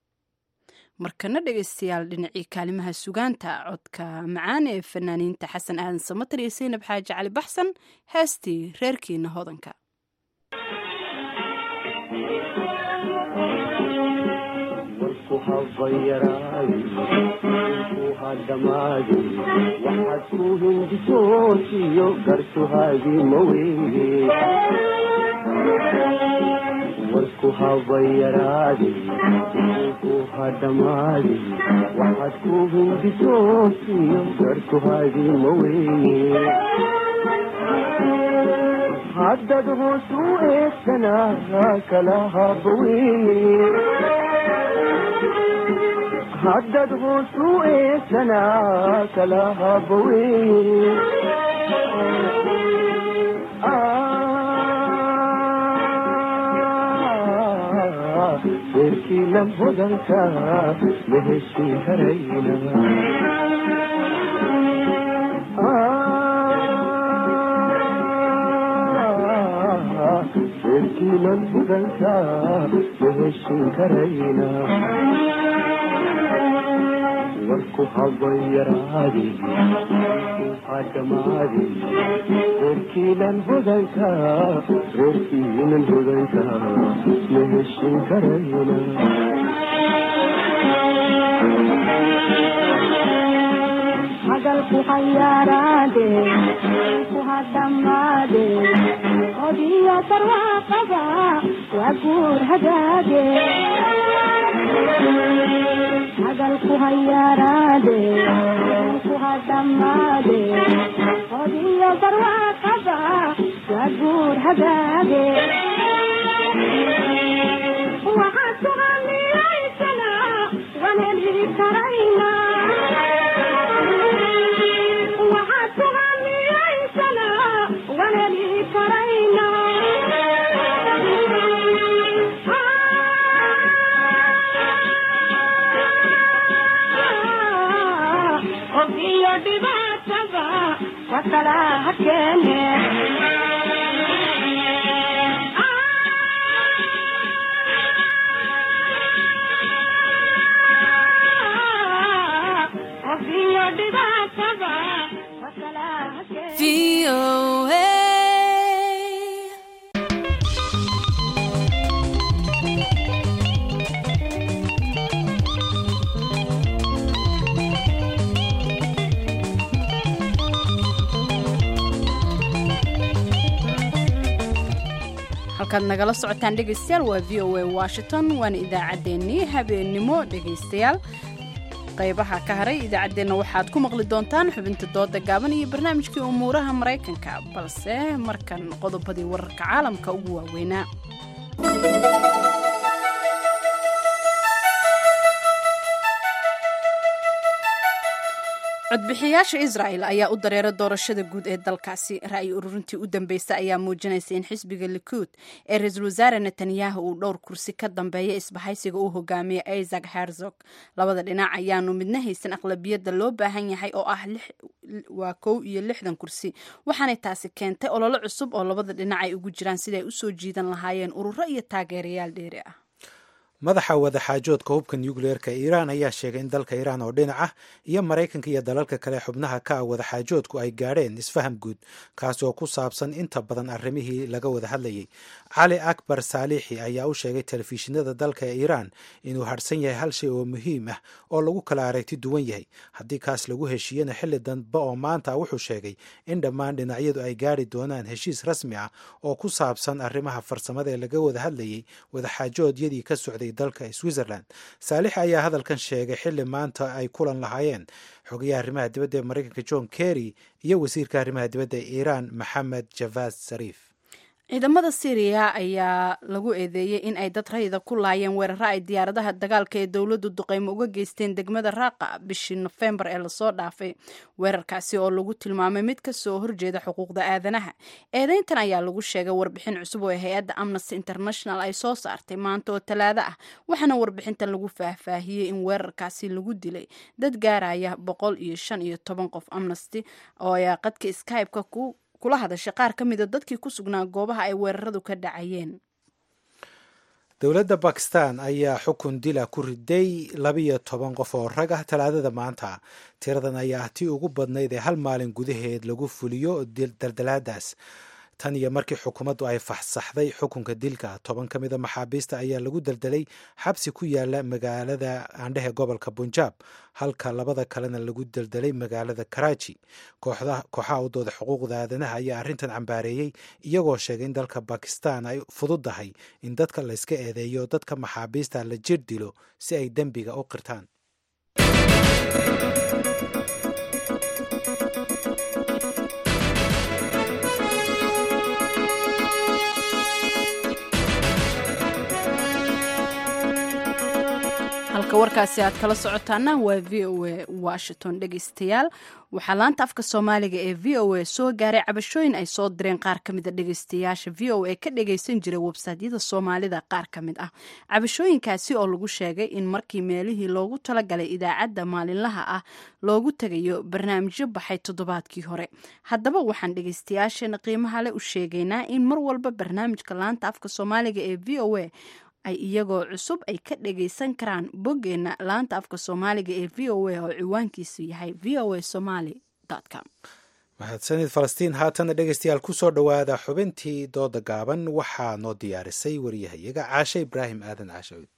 markana dhegeystayaal dhinacii kaalimaha sugaanta codka macaan ee fanaaniinta xasan aadan samatar iyo saynab xaaji cali baxsan heestii reerkiina hodanka waxaad ku hindisoosiyo gartuhaagii maweye warku habayaraade ku hadhamaade waxaad ku hindisoosiyo gartuhaagii maweye haddad hoos u eegsanaa kala habaweye haddad hoos u eegsanaa kala habaweye reerkii lam hodanka ma heshin karayna reerkii lam hodanka ma heshin karayna warku habayaraade hadhamaade reerkiinan hodanka reerkiinan hodanka ma heshin karayna hadalku hayaaraade ku hadhamaade odiyo barwaaqada waa guur hagaage hadalku hayaaraade ku hadhamaade odiyo barwaaqada waa guur hagaage waxaad kuhamilaysana waan heli karayna dhibaatada wakala ha keene qofiyo dhibaatada wakala ha keene halkaad nagala socotaan dhegaystayaal waa v o a washington waana idaacaddeenii habeennimo dhegaystayaal qaybaha ka haray idaacaddeenna waxaad ku maqli doontaan xubinta dooda gaaban iyo barnaamijkii umuuraha maraykanka balse markan qodobadii wararka caalamka ugu waaweynaa codbixiyaasha israel ayaa u dareera doorashada guud ee dalkaasi ra'yi ururintii u dambeysay ayaa muujinaysa in xisbiga likuud ee ra-iisul wasaare netanyahu uu dhowr kursi ka dambeeya isbahaysiga uu hogaamiya isaac herzog labada dhinac ayaanu midna haysan aqlabiyadda loo baahan yahay oo ah waa kow iyo lixdan kursi waxaanay taasi keentay ololo cusub oo labada dhinac ay ugu jiraan siday usoo jiidan lahaayeen ururo iyo taageerayaal dheeri ah madaxa wadaxaajoodka hubka nucleerka iiraan ayaa sheegay in dalka iiraan oo dhinac ah iyo maraykanka iyo dalalka kale xubnaha ka ah wadaxaajoodku ay gaadheen isfaham guud kaasi oo ku saabsan inta badan arrimihii laga wada hadlayay cali akbar saalixi ayaa u sheegay telefishinada dalka ee iiraan inuu harhsan yahay hal shay oo muhiim ah oo lagu kala aragti duwan yahay haddii kaas lagu heshiiyena xilli danbe oo maanta wuxuu sheegay in dhammaan dhinacyadu ay gaari doonaan heshiis rasmi ah oo ku saabsan arrimaha farsamada ee laga wada hadlayay wadaxaajoodyadii ka socday dalka switzerland saalix ayaa hadalkan sheegay xilli maanta ay kulan lahaayeen xogayaha arrimaha dibadda ee maraykanka john kerry iyo wasiirka arrimaha dibadda ee iiraan maxamed javad sariif ciidamada syriya ayaa lagu eedeeyey in ay dad rayida ku laayeen weeraro ay diyaaradaha dagaalka ee dowladdu duqeymo uga geysteen degmada raaqa bishii nofembar ee lasoo dhaafay weerarkaasi oo lagu tilmaamay mid kasoo horjeeda xuquuqda aadanaha eedeyntan ayaa lagu sheegay warbixin cusub oo hay-adda amnesty international ay soo saartay maanta oo talaado ah waxaana warbixintan lagu faahfaahiyey in weerarkaasi lagu dilay dad gaaraya boqol iyo shan iyo toban qof amnesty oo ayaa qadka skype-ka ku kula hadashay qaar ka mida dadkii ku sugnaa goobaha ay weeraradu ka dhacayeen dowladda bakistan ayaa xukun dila ku riday labiyo toban qof oo rag ah talaadada maanta tiradan ayaa ah tii ugu badnayd ee hal maalin gudaheed lagu fuliyo daldalaadaas tan iyo markii xukuumaddu ay faxsaxday xukunka dilka toban ka mida maxaabiista ayaa lagu daldalay xabsi ku yaala magaalada aandhehe gobolka bunjaab halka labada kalena lagu daldalay magaalada karaaji kooxaha u dooda xuquuqda aadanaha ayaa arrintan cambaareeyey iyagoo sheegay in dalka bakistan ay fududahay in dadka layska eedeeyo dadka maxaabiista la jir dilo si ay dembiga u qirtaan halka warkaasi aad kala socotaana waa v o a washington dhegeystayaal waxaa laanta afka soomaaliga ee v o a soo gaaray cabashooyin ay soo direen qaar ka mida dhegeystayaasha v o a ka dhegeysan jiray websaytyada soomaalida qaar ka mid ah cabashooyinkaasi oo lagu sheegay in markii meelihii loogu talagalay idaacadda maalinlaha ah loogu tegayo barnaamijyo baxay toddobaadkii hore haddaba waxaan dhegeystayaasheena qiimaha le u sheegaynaa in mar walba barnaamijka laanta afka soomaaliga ee v o a ay iyagoo cusub ay ka dhagaysan karaan boggeena laanta afka soomaaliga ee v o a oo ciwaankiisu yahay v o a somaly com mahadsanid falastiin haatana dhegeystayaal kusoo dhowaada xubintii dooda gaaban waxaa noo diyaarisay wariyahayaga caashe ibraahim aadan caashawiid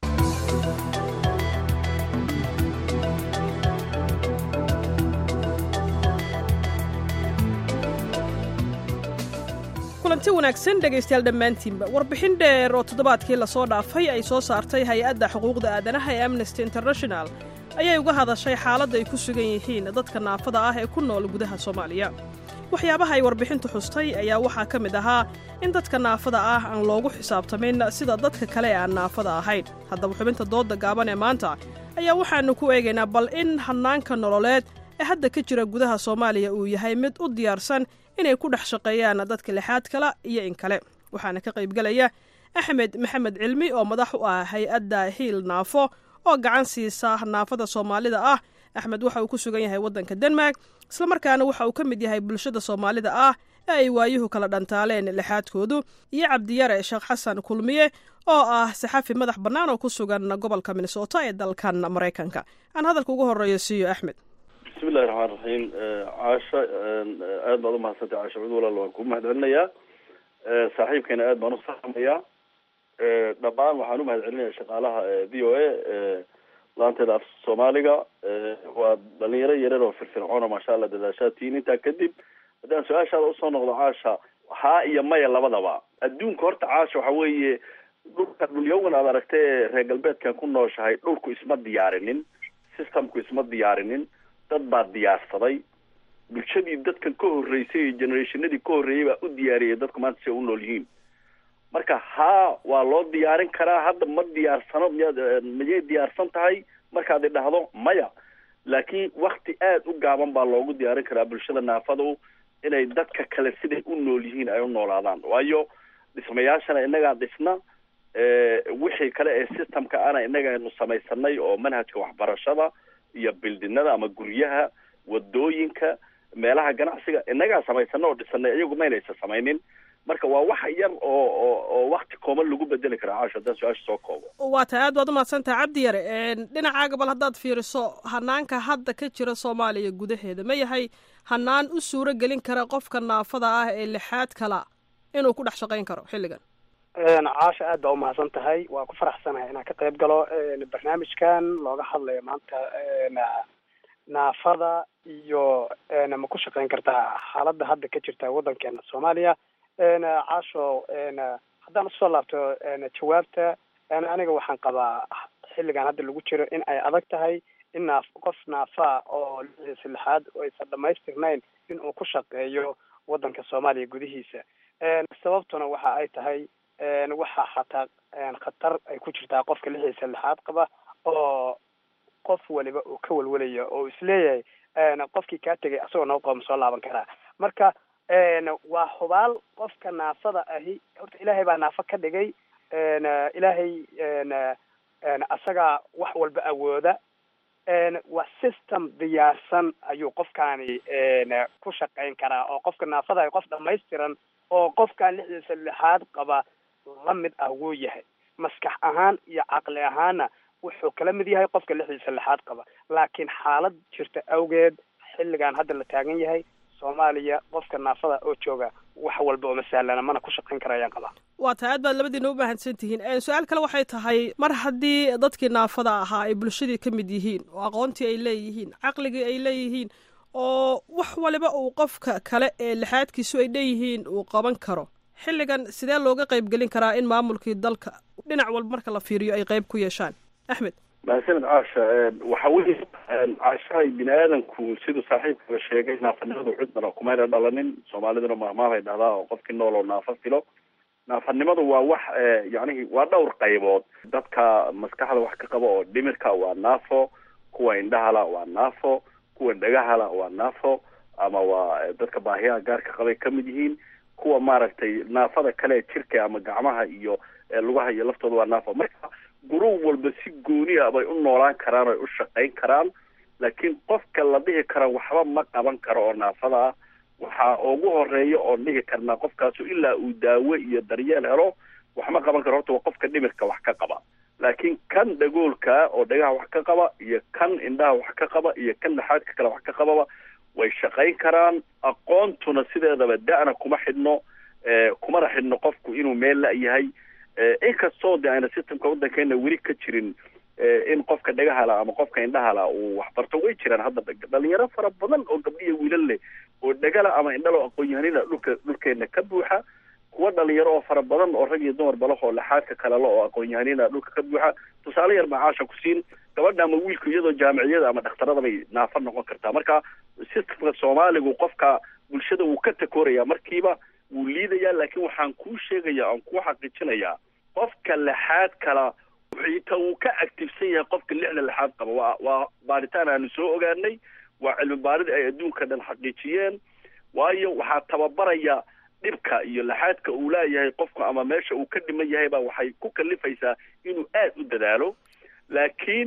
kulanti wanaagsan dhegaystayaal dhammaantiinba warbixin dheer oo toddobaadkii lasoo dhaafay ay soo saartay hay-adda xuquuqda aadanaha ee amnesty international ayay uga hadashay xaaladda ay ku sugan yihiin dadka naafada ah ee ku nool gudaha soomaaliya waxyaabaha ay warbixintu xustay ayaa waxaa ka mid ahaa in dadka naafada ah aan loogu xisaabtamin sida dadka kale ee aan naafada ahayn haddaba xubinta doodda gaaban ee maanta ayaa waxaannu ku eegaynaa bal in hannaanka nololeed ee hadda ka jira gudaha soomaaliya uu yahay mid u diyaarsan inay ku dhex shaqeeyaan dadka lixaad kala iyo in kale waxaana ka qaybgelaya axmed maxamed cilmi oo madax u ah hay-adda hiil naafo oo gacan siisa naafada soomaalida ah axmed waxa uu ku sugan yahay waddanka denmark islamarkaana waxa uu ka mid yahay bulshada soomaalida ah ee ay waayuhu kala dhantaaleen lixaadkoodu iyo cabdiyare sheekh xasan kulmiye oo ah saxafi madax bannaan oo ku sugan gobolka minnesota ee dalkan maraykanka aan hadalka ugu horeeyo siiyo axmed bismillahi raxmaan raxiim caasha aad baad umahadsantay caasha cud walaal waan ku mahad celinayaa saaxiibkeena aad baan u salaamayaa dhammaan waxaan u mahad celinayaa shaqaalaha v o a laanteeda af soomaaliga waa dhalinyaro yareer oo firfircoona maasha allah dadaashaadtiin intaa kadib haddaan su-aashaada usoo noqdo caasha haa iyo maya labadaba adduunka horta caasha waxa weeye dhulka dhulyawan aad aragta ee reer galbeedkan ku nooshahay dhulku isma diyaarinin systemku isma diyaarinin dad baa diyaarsaday bulshadii dadkan ka horreysay iyo generationadii ka horreeyay baa u diyaariyay dadku maanta si ay u nool yihiin marka haa waa loo diyaarin karaa hadda ma diyaarsano miyaad miyay diyaarsan tahay markaad idhahdo maya laakiin wakti aada u gaaban baa loogu diyaarin karaa bulshada naafadu inay dadka kale siday u nool yihiin ay u noolaadaan waayo dhismayaashana innagaa dhisna wixii kale ee systemka ana innaga aynu samaysanay oo manhajka waxbarashada iyo bildinada ama guryaha wadooyinka meelaha ganacsiga innagaa samaysana oo dhisanay iyagu maynaysa samaynin marka waa wax yar oo oo oo wakti kooban lagu bedeli karaa caasho haddaan su-aasha soo koobo waa tahay aad baad umahadsantaha cabdi yare dhinacaaga bal haddaad fiiriso hanaanka hadda ka jira soomaaliya gudaheeda ma yahay hanaan u suuro gelin kara qofka naafada ah ee lixaad kala inuu ku dhex shaqayn karo xilligan caasha aad baa umahadsan tahay waa ku faraxsanahay inaan ka qayb galo barnaamijkan looga hadlayo maanta naafada iyo ma ku shaqayn kartaa xaaladda hadda ka jirta waddankeena soomaaliya caasho haddaan usoo laabto jawaabta aniga waxaan qabaa xilligan hadda lagu jiro in ay adag tahay in naaf qof naafaa oo lixdiisa lixaad oo aysan dhamaystirnayn in uu ku shaqeeyo waddanka soomaaliya gudihiisa sababtuna waxa ay tahay waxaa xataa khatar ay ku jirtaa qofka lixdiisa lixaad qaba oo qof waliba uu ka welwelayo oo isleeyahay qofkii kaa tegay asagoo noo qooma soo laaban karaa marka waa hubaal qofka naafada ahi horta ilaahay baa naafo ka dhigay ilaahay asagaa wax walba awooda waa system diyaarsan ayuu qofkaani ku shaqayn karaa oo qofka naafada ahi qof dhamaystiran oo qofkan lixdiisa lixaad qaba la mid ah wuu yahay maskax ahaan iyo caqli ahaanna wuxuu kala mid yahay qofka lixdiisa lixaad qaba laakiin xaalad jirta awgeed xilligan hadda la taagan yahay soomaaliya qofka naafada oo jooga wax walba uma sahlana mana ku shaqayn karayaan qabaa waa tahay aad baad labadiina u mahadsan tihiin su-aal kale waxay tahay mar haddii dadkii naafada ahaa ay bulshadii ka mid yihiin oo aqoontii ay leeyihiin caqligii ay leeyihiin oo wax waliba uu qofka kale ee lixaadkiisu ay dheeyihiin uu qaban karo xilligan sidee looga qayb gelin karaa in maamulkii dalka dhinac walba marka la fiiriyo ay qayb ku yeeshaan axmed mahadsanid caasha waxa weye caashahay bini aadanku siduu saaxiibkaba sheegay naafanimadu cudmana kumayna dhalanin soomaaliduna mahmaabay dhahdaa oo qofkii nool oo naafo filo naafanimadu waa wax yacnihi waa dhowr qaybood dadka maskaxda wax ka qaba oo dhimirka waa naafo kuwa indhahala waa naafo kuwa dhagahala waa naafo ama waa dadka baahiyaha gaarka qabay ka mid yihiin kuwa maaragtay naafada kale jirka ama gacmaha iyo lugaha iyo laftooda waa naafo marka gurub walba si gooni ah bay u noolaan karaan oy u shaqayn karaan laakiin qofka la dhihi kara waxba ma qaban karo oo naafada ah waxaa ugu horeeya oon dhihi karnaa qofkaasu ilaa uu daawo iyo daryeel helo wax ma qaban karo horta waa qofka dhimirka wax ka qaba laakiin kan dhagoolka oo dhagaha wax ka qaba iyo kan indhaha wax ka qaba iyo kan laxaadka kale wax ka qababa way shaqayn karaan aqoontuna sideedaba da-na kuma xidhno kumana xidhno qofku inuu meel la-yahay inkastoo de ayna systemka waddankeena weli ka jirin in qofka dhagahala ama qofka indhahala uu waxbarto way jiraan hadda dhalinyaro fara badan oo gabdhiya wiilal leh oo dhagala ama indhalo aqoon-yahanina dhulka dhulkeena ka buuxa kuwa dhalinyaro oo fara badan oo rag iyo dumar balaho oo laxaadka kalelo oo aqoon-yahanina dhulka ka buuxa tusaale yar macaasha ku siin gabadha ama wiilku iyadoo jaamiciyada ama dhakhtarada bay naafo noqon kartaa marka systemka soomaaligu qofka bulshada wuu ka takooraya markiiba wuu liidayaa laakiin waxaan kuu sheegaya aan kuu xaqiijinayaa qofka lixaad kala xitaa wuu ka actifsan yahay qofka lixda lixaad qaba waa waa baaritaan aanu soo ogaanay waa cilmi baarid ay adduunka dhan xaqiijiyeen waayo waxaa tababaraya dhibka iyo laxaadka uu leeyahay qofku ama meesha uu ka dhiman yahay baa waxay ku kalifaysaa inuu aad u dadaalo laakiin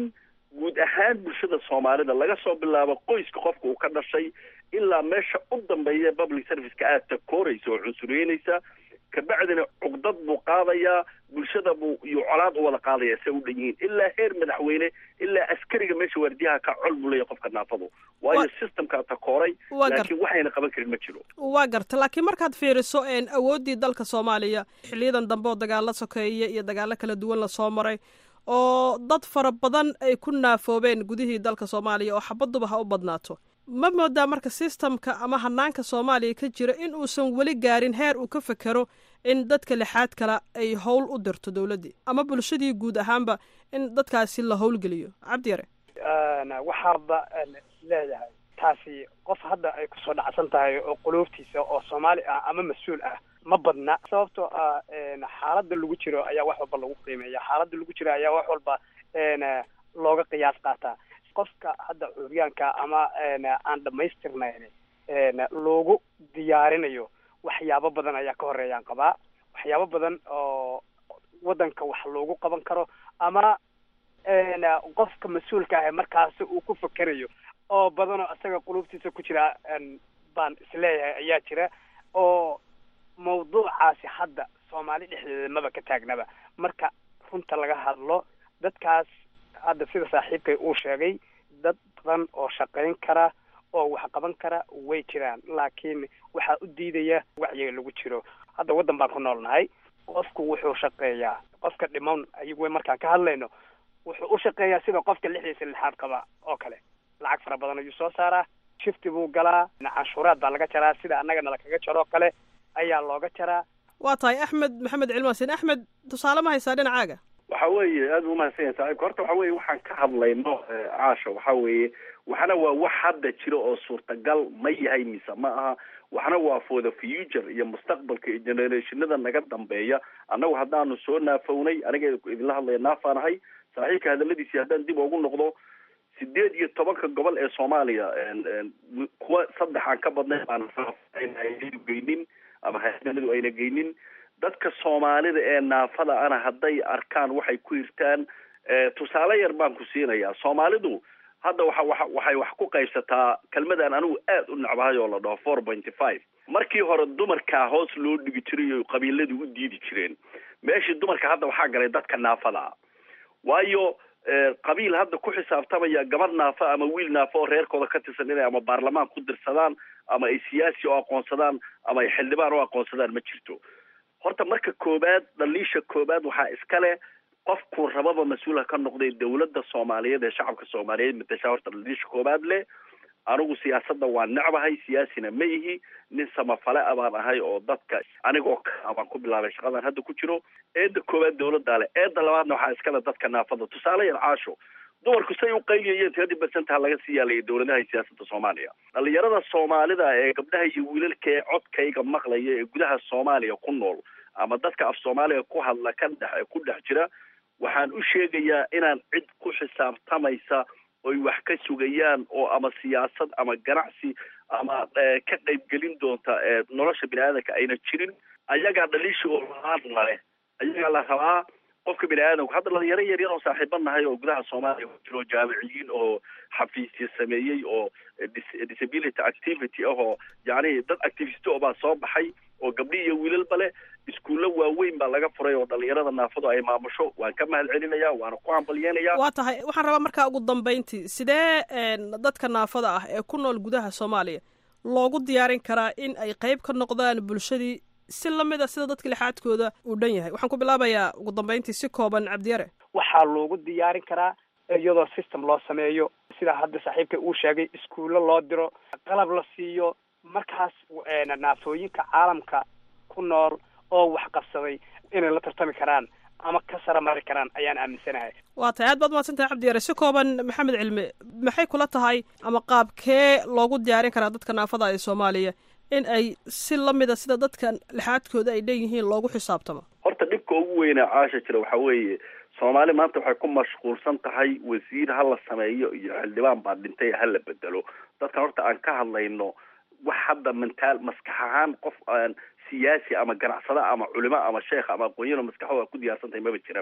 guud ahaan bulshada soomaalida laga soo bilaabo qoyska qofka uu ka dhashay ilaa meesha u dambeeya public serviceka aad takooraysa oo cunsureynaysa kabacdina cugdad buu qaadayaa bulshada buu iyo colaad u wada qaadaya se u dhan yihiin ilaa heer madaxweyne ilaa askariga meesha waardiyaha ka col buu leeyahay qofka naafadu waayo systemkaa takooray Waa gar- laakiin waxayna qaban karin ma jiro waa garta laakiin markaad fiiriso een awooddii dalka soomaaliya xiliyadan dambe oo dagaalo sokeeye iyo dagaalo kala duwan lasoo maray oo dad fara badan ay ku naafoobeen gudihii dalka soomaaliya oo xabaduba ha u badnaato ma moodaa marka sistamka ama hanaanka soomaaliya ka jira in uusan weli gaarin heer uu ka fekero in dadka lixaad kale ay howl u dirto dowladdii ama bulshadii guud ahaanba in dadkaasi la howlgeliyo cabdi yare waxaaba leeyahay taasi qof hadda ay kusoo dhacsan tahay oo quluubtiisa oo soomaali ah ama mas-uul ah ma badna sababtoo ah xaaladda lagu jiro ayaa wax walba lagu qiimeeya xaaladda lagu jiro ayaa wax walba looga qiyaas qaataa qofka hadda curyaanka ama aan dhamaystirnayn loogu diyaarinayo waxyaabo badan ayaa ka horeeyaan qabaa waxyaabo badan oo waddanka wax loogu qaban karo ama qofka mas-uulka ah markaasi uu ku fekerayo oo badan oo isaga qulubtiisa ku jira baan isleeyahay ayaa jira oo mawduucaasi hadda soomaali dhexdeeda maba ka taagnaba marka runta laga hadlo dadkaas hadda sida saaxiibkay uu sheegay dad badan oo shaqayn kara oo wax qaban kara way jiraan laakiin waxaa u diidaya wacyiga lagu jiro hadda waddan baan ku noolnahay qofku wuxuu shaqeeyaa qofka dhiman ayagu markaan ka hadlayno wuxuu u shaqeeyaa sida qofka lixdiisa lixaad qaba oo kale lacag fara badan ayuu soo saaraa shifti buu galaa canshuuraad baa laga jaraa sida annagana lakaga jaro oo kale ayaa looga jaraa waa tahay axmed maxamed cilmaasin axmed tusaale ma haysaa dhinacaaga waxa weeye aad u mahadsan yahay saaxiibka horta waxa weeye waxaan ka hadlayno caasha waxa weeye waxna waa wax hadda jiro oo suurtagal ma yahay mise ma aha waxna waa for the future iyo mustaqbalka iyo generationada naga dambeeya annagu haddaanu soo naafownay aniga idinla hadlaya naafaanahay saaxiibka hadaladiisii haddaan dib ugu noqdo sideed iyo tobanka gobol ee soomaaliya kuwa saddex aan ka badnay baan hayadu geynin ama hayadaladu ayna geynin dadka soomaalida ee naafada ana hadday arkaan waxay ku hirtaan tusaale yar baan ku siinayaa soomaalidu hadda waxa waxa waxay wax ku qaybsataa kelmadan anigu aad u necbahay oo la dhaho four pointy five markii hore dumarkaa hoos loo dhigi jiray oo qabiiladu u diidi jireen meeshii dumarka hadda waxaa galay dadka naafada ah waayo qabiil hadda ku xisaabtamaya gabadh naafa ama wiil naafa oo reerkooda ka tirsan inay ama baarlamaan ku dirsadaan ama ay siyaasi oo aqoonsadaan ama ay xildhibaan oo aqoonsadaan ma jirto horta marka koobaad dhaliisha koobaad waxaa iska leh qofkuu rababa mas-uulha ka noqday dawladda soomaaliyeed ee shacabka soomaaliyeed matashaa horta dhaliisha koobaad leh anigu siyaasadda waa necbahay siyaasina ma ihi nin samafale a baan ahay oo dadka anigoo ka baan ku bilaabay shaqadan hadda ku jiro eedda koowaad dawladdaa leh eedda labaadna waxaa iskale dadka naafada tusaale yar caasho dumarku say u qayliyayeen tiradii basantaha laga sii yaalaya dawladaha iyo siyaasadda soomaaliya dhalinyarada soomaalida ee gabdhaha iyo wiilalka ee codkayga maqlaya ee gudaha soomaaliya ku nool ama dadka af soomaaliga ku hadla ka dhex ku dhex jira waxaan u sheegayaa inaan cid ku xisaabtamaysa oy wax ka sugayaan oo ama siyaasad ama ganacsi ama ka qaybgelin doonta nolosha bini aadanka ayna jirin ayagaa dhaliisha oo laadna leh ayagaa la rabaa qofka bini aadamku hadda dhalinyaro yar yar oo saaxiiba nahay oo gudaha soomaaliya ku jiro jaamiciyiin oo xafiisya sameeyey oo disability activity ah oo yacni dad activist oo baa soo baxay oo gabdhi iyo wiilalba leh iskuullo waaweyn baa laga furay oo dhalinyarada naafadu ay maamusho waan ka mahad celinaya waana ku hambalyeynaya waa tahay waxaan rabaa markaa ugu dambayntii sidee dadka naafada ah ee ku nool gudaha soomaaliya loogu diyaarin karaa in ay qayb ka noqdaan bulshadii si lamid a sida dadka lixaadkooda uu dhan yahay waxaan ku bilaabayaa ugu dambayntii si kooban cabdiyare waxaa loogu diyaarin karaa iyadoo system loo sameeyo sida hadda saaxiibka uu sheegay iskuullo loo diro qalab la siiyo markaas naafooyinka caalamka ku nool oo wax qabsaday inay la tartami karaan ama ka sara mari karaan ayaan aaminsanahay waa tahay aad baad mahadsantahay cabdiyare si kooban maxamed cilmi maxay kula tahay ama qaabkee loogu diyaarin karaa dadka naafada ee soomaaliya in ay si lamida sida dadka lixaadkooda ay leeyihiin loogu xisaabtamo horta dhibka ugu weynaa caasha jira waxa weeye soomaali maanta waxay ku mashquulsan tahay wasiir ha la sameeyo iyo xildhibaan baa dhintay ha la bedelo dadkan horta aan ka hadlayno wax hadda mentaal maskax ahaan qof aan siyaasi ama ganacsada ama culimo ama sheekh ama aqoonyano maskaxdooda ku diyaarsantahay maba jiraba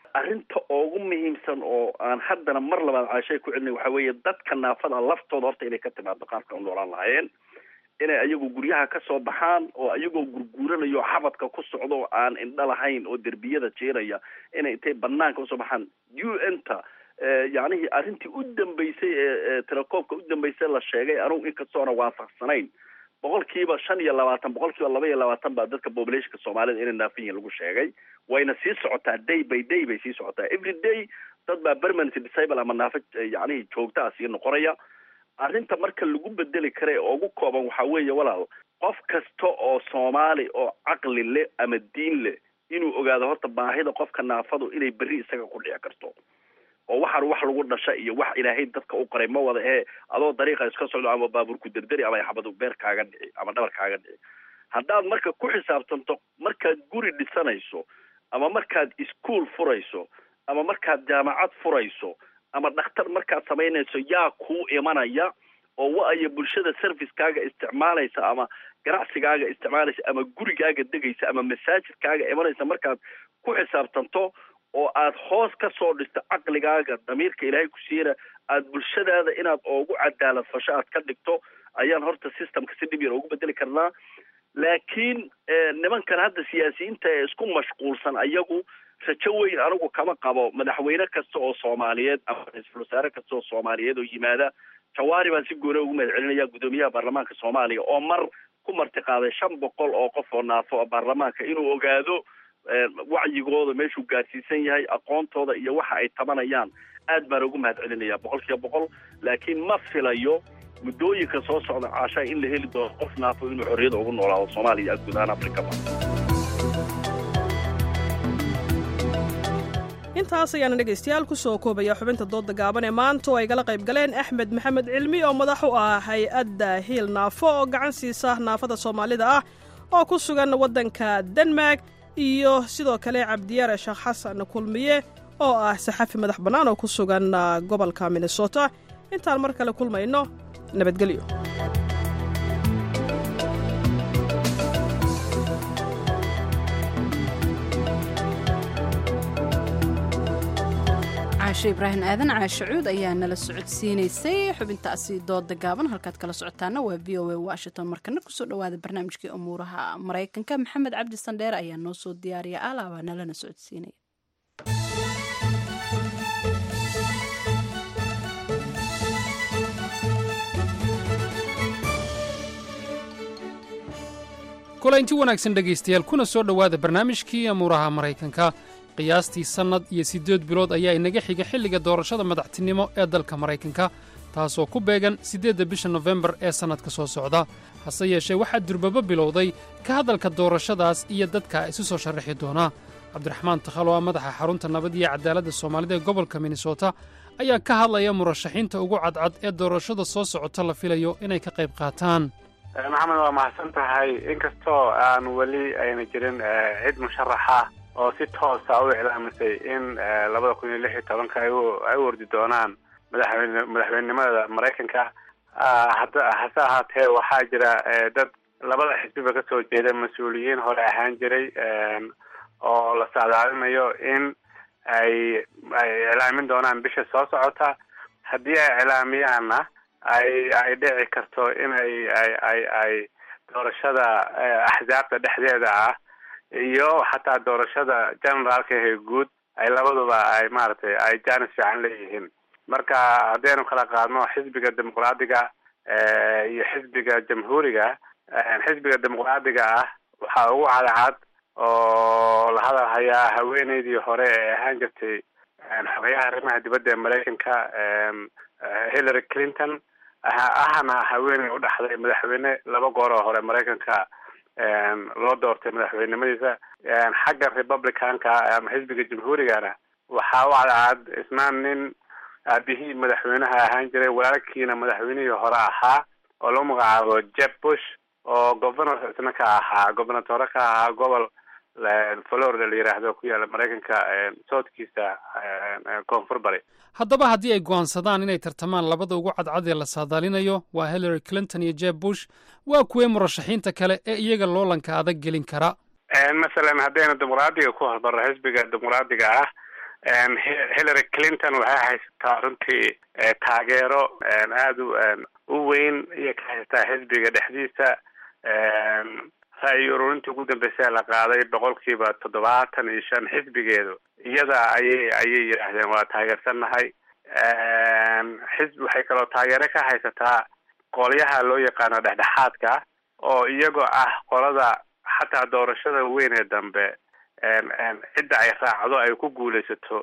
arrinta ugu muhiimsan oo aan haddana mar labaad caashay ku celinay waxa weeye dadka naafada laftooda horta inay ka timaado qaabka u noolaan lahaayeen inay ayagu guryaha ka soo baxaan oo ayagoo gurguuranayo xabadka ku socdo oo aan indho lahayn oo derbiyada jeeraya inay intay banaanka usoo baxaan u n ta yacnihii arrintii u dambeysay ee telekoobka u dambeysay la sheegay anugu inkastoona waafaqsanayn boqolkiiba shan iyo labaatan boqolkiiba laba iyo labaatan baa dadka populationka soomaalida inay naafin yihin lagu sheegay wayna sii socotaa day by day bay sii socotaa every day dad baa permanent disable ama naafa yacnihii joogtaa sii noqonaya arrinta marka lagu bedeli kara ee ugu kooban waxaa weeye walaal qof kasta oo soomaali oo caqli leh ama diin leh inuu ogaado horta baahida qofka naafadu inay berri isaga ku dhici karto oo waxaan wax lagu dhasha iyo wax ilaahay dadka u qoray ma wada ee adoo dariiqa iska socdo ama baabuurku derderi ama xabadu beer kaaga dhici ama dhabar kaaga dhici haddaad marka ku xisaabtanto markaad guri dhisanayso ama markaad iskuol furayso ama markaad jaamacad furayso ama dhakhtar markaad samaynayso yaa kuu imanaya oo wa-aya bulshada servicekaaga isticmaalaysa ama ganacsigaaga isticmaalaysa ama gurigaaga degaysa ama masaajidkaaga imanaysa markaad ku xisaabtanto oo aad hoos ka soo dhisto caqligaaga damiirka ilaahay ku siiyana aad bulshadaada inaad oogu cadaalad fasho aad ka dhigto ayaan horta systemka si dhib yar ugu bedeli karnaa laakiin nimankan hadda siyaasiyiinta ee isku mashquulsan ayagu rajo weyn anigu kama qabo madaxweyne kasta oo soomaaliyeed ama ra-iisul wasaare kasta oo soomaaliyeed oo yimaada jawaari baan si gooni ugu mahad celinaya guddoomiyaha baarlamaanka soomaaliya oo mar ku martiqaaday shan boqol oo qof oo naafo baarlamaanka inuu ogaado wacyigooda meeshuu gaarsiisan yahay aqoontooda iyo waxa ay tabanayaan aad baan ugu mahad celinaya boqol kiiba boqol laakiin ma filayo muddooyinka soo socda caashaa in la heli doono qof naafo inuu xorriyada ugu noolaado soomaaliya guud ahaan afrikaba intaas ayaana dhegaystayaal ku soo koobaya xubinta doodda gaaban ee maanta oo ay gala qayb galeen axmed maxamed cilmi oo madax u ah hay-adda hiil naafo oo gacan siisa naafada soomaalida ah oo ku sugan waddanka denmark iyo sidoo kale cabdiyaare sheekh xasan kulmiye oo ah saxafi madax bannaan oo ku sugan gobolka minnesota intaan mar kale kulmayno nabadgelyo caashe ibraahim aadan caashe cuud ayaa nala socodsiinaysay xubintaasi dooda gaaban halkaad kala socotaana waa v o a washington markana kusoo dhowaada barnaamijkii umuuraha maraykanka maxamed cabdi sandheer ayaa noo soo diyaariya alaabaa nalana socodsiinaya kulaynti wanaagsan dhegaystayaal kuna soo dhowaada barnaamijkii amuuraha maraykanka qiyaastii sannad iyo siddeed bilood ayaa inaga xiga xilliga doorashada madaxtinimo ee dalka maraykanka taasoo ku beegan siddeedda bisha nofembar ee sannadka soo socda hase yeeshee waxaa durbaba bilowday ka hadalka doorashadaas iyo dadka isu soo sharraxi doona cabdiraxmaan takhalo ah madaxa xarunta nabad iyo cadaaladda soomaalida ee gobolka minnesota ayaa ka hadlaya murashaxiinta ugu cadcad ee doorashada soo socota la filayo inay ka qayb qaataan maxamed waa mahadsan tahay inkastoo aan weli ayna jirin cid musharaxa oo si toosa u iclaamisay in labada kun iyo lix iyo tobanka ay u ordi doonaan madaxweyne madaxweynenimada maraykanka hada hase ahaatee waxaa jira dad labada xisbiba kasoo jeeda mas-uuliyiin hore ahaan jiray oo la saadaalinayo in ay ay iclaamin doonaan bisha soo socota haddii ay iclaamiyaanna ay ay dhici karto in ay ay ay ay doorashada axsaabta dhexdeeda ah iyo xataa doorashada generaalka ee guud ay labaduba ay maaragtay ay jaanis fiican leeyihiin marka haddaynu kala qaadno xisbiga dimuqraadiga iyo xisbiga jamhuuriga xisbiga dimuqraadiga ah waxaa ugu cadcad oo la hadal hayaa haweeneydii hore ee ahaan jirtay xogayaha arrimaha dibadda ee maraykanka hillary clinton ahna haweeney u dhaxday madaxweyne laba goor oo hore maraykanka loo doortay madaxweynenimadiisa xagga republicanka ama xisbiga jamhuurigana waxaa u cadcad isna nin aabihii madaxweynaha ahaan jiray walaalkiina madaxweynihii hore ahaa oo lagu magacaabo jeb bush oo governor isna ka ahaa gobernatore ka ahaa gobol florida la yiraahdo ku yaala maraykanka soodkiisa koonfur bari haddaba haddii ay go'aansadaan inay tartamaan labada ugu cadcad ee la saadaalinayo waa hillary clinton iyo jeb bush waa kuwee murashaxiinta kale ee iyaga loolanka adag gelin kara masalan haddaynu dimuqraadiga ku hormarno xisbiga dimuqraadiga ah hillary clinton waxay haysataa runtii taageero aada u u weyn iyo ka haysataa xisbiga dhexdiisa ra-yi ururintii ugu dambeysay la qaaday boqolkiiba toddobaatan iyo shan xisbigeedu iyada ayay ayay yidhaahdeen waa taageersannahay xisb waxay kaloo taageero ka haysataa qolyaha loo yaqaano dhexdhexaadka oo iyagoo ah qolada xataa doorashada weyn ee dambe cidda ay raacdo ay ku guulaysato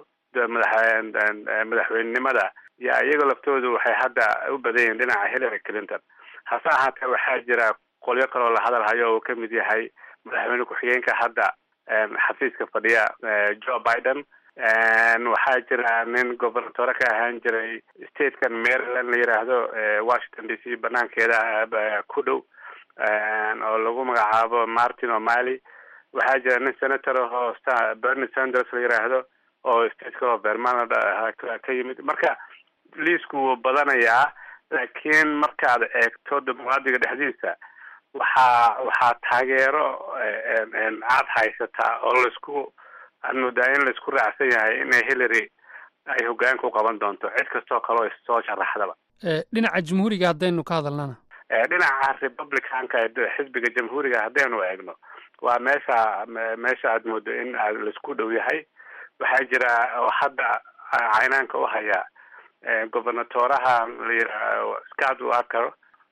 madaxweynenimada yaa iyagoo laftoodu waxay hadda u badan yihiin dhinaca hillary clinton hase ahaatee waxaa jira qolyo kaloo la hadal hayo oo uu kamid yahay madaxweyne ku-xigeenka hadda xafiiska fadhiya joe biden waxaa jira nin gobernatore ka ahaan jiray statekan maryland la yiraahdo washington d c banaankeeda ku dhow oo lagu magacaabo martin o'malley waxaa jira nin senator ahoo bernie sanders la yiraahdo oo stateka oo vermont ka yimid marka liisku wuu badanayaa laakiin markaad eegto dimuqraadiga dhexdiisa waxaa waxaa taageero aad haysataa oo laisku aad moodaa in laisku raacsan yahay inay hillary ay hogaanka u qaban doonto cid kastoo kaleo issoo sharaxdaba dhinaca jamhuuriga haddaynu ka hadalnana dhinaca republicanka ee xisbiga jamhuuriga haddaynu eegno waa meesha meesha aad moodo in laisku dhow yahay waxaa jira oo hadda caynaanka u haya gobernatoraha la yirahdo scott walker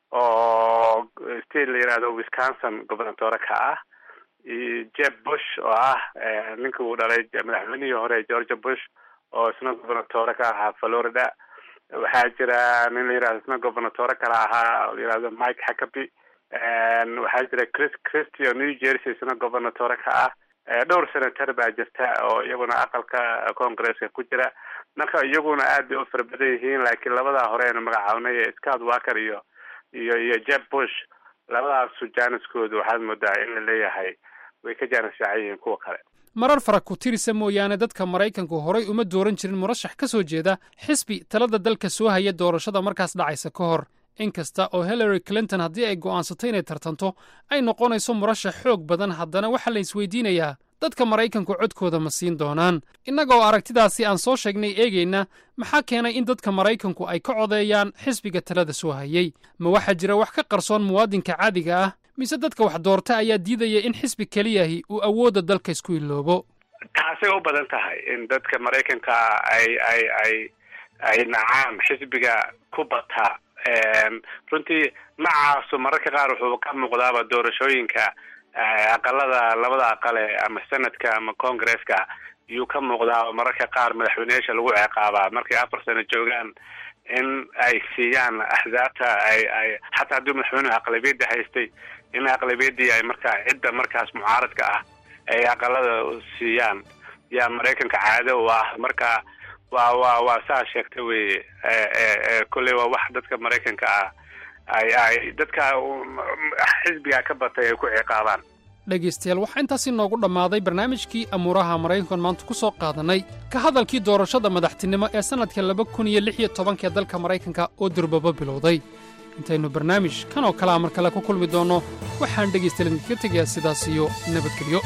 oo state la yirahdo wisconsin gobernatore ka ah iyo jeb bush oo ah ninka uu dhalay madaxweynihii hore georgia bush oo isna gobernatore ka ahaa florida waxaa jira nin la yirahdo isna gobernatore kale ahaa la yirahdo mike hackaby waxaa jira chris christy oo new jersey isna gobernatore ka ah dhowr senator baa jirta oo iyaguna aqalka congresska ku jira marka iyaguna aad bay u fara badan yihiin laakiin labadaa hore aynu magacaabnay scott walker iyo iyo iyo jeb bush labadaasu jaaniskoodu waxaad moodaa in la leeyahay way ka jaanis fiican yihiin kuwa kale marar fara ku tirisa mooyaane dadka maraykanku horay uma dooran jirin murashax ka soo jeeda xisbi talada dalka soo haya doorashada markaas dhacaysa ka hor inkasta oo hillary clinton haddii ay go'aansatay inay tartanto ay noqonayso murashax xoog badan haddana waxaa la isweydiinayaa dadka maraykanku codkooda ma siin doonaan innaga oo aragtidaasi aan soo sheegnay eegayna maxaa keenay in dadka maraykanku ay ka codeeyaan xisbiga talada soo hayay ma waxaa jira wax ka qarsoon muwaadinka caadiga ah mise dadka wax doorta ayaa diidaya in xisbi keliyahi uu awoodda dalka isku iloobo taasay u badan tahay in dadka maraykanka ay ay ay ay nacaan xisbiga ku bata runtii nacaasu mararka qaar wuxuu ka muuqdaaba doorashooyinka aqalada labada aqale ama senadka ama congresska iyuu ka muuqdaa mararka qaar madaxweyneyaasha lagu ciqaabaa markay afar sano joogaan in ay siiyaan axsaabta ay ay xataa haddii madaxweynuhu aqlabiyadda haystay in aqlabiyadii ay markaa cidda markaas mucaaradka ah ay aqalada siiyaan yaa maraykanka caado u ah marka waa waa waa saa sheegta weye kolley waa wax dadka maraykanka ah ay ay dadka xisbiga ka batay ay ku ciqaabaan dhegaystayaal waxaa intaasi noogu dhammaaday barnaamijkii amuuraha maraykankan maanta ku soo qaadannay ka hadalkii doorashada madaxtinimo ee sannadka laba kun iyo lix iyo tobankaee dalka maraykanka oo durbaba bilowday intaynu barnaamij kan oo kalea mar kale ku kulmi doonno waxaan dhegaystayaal idinkaga tegayaa sidaas iyo nabadgelyo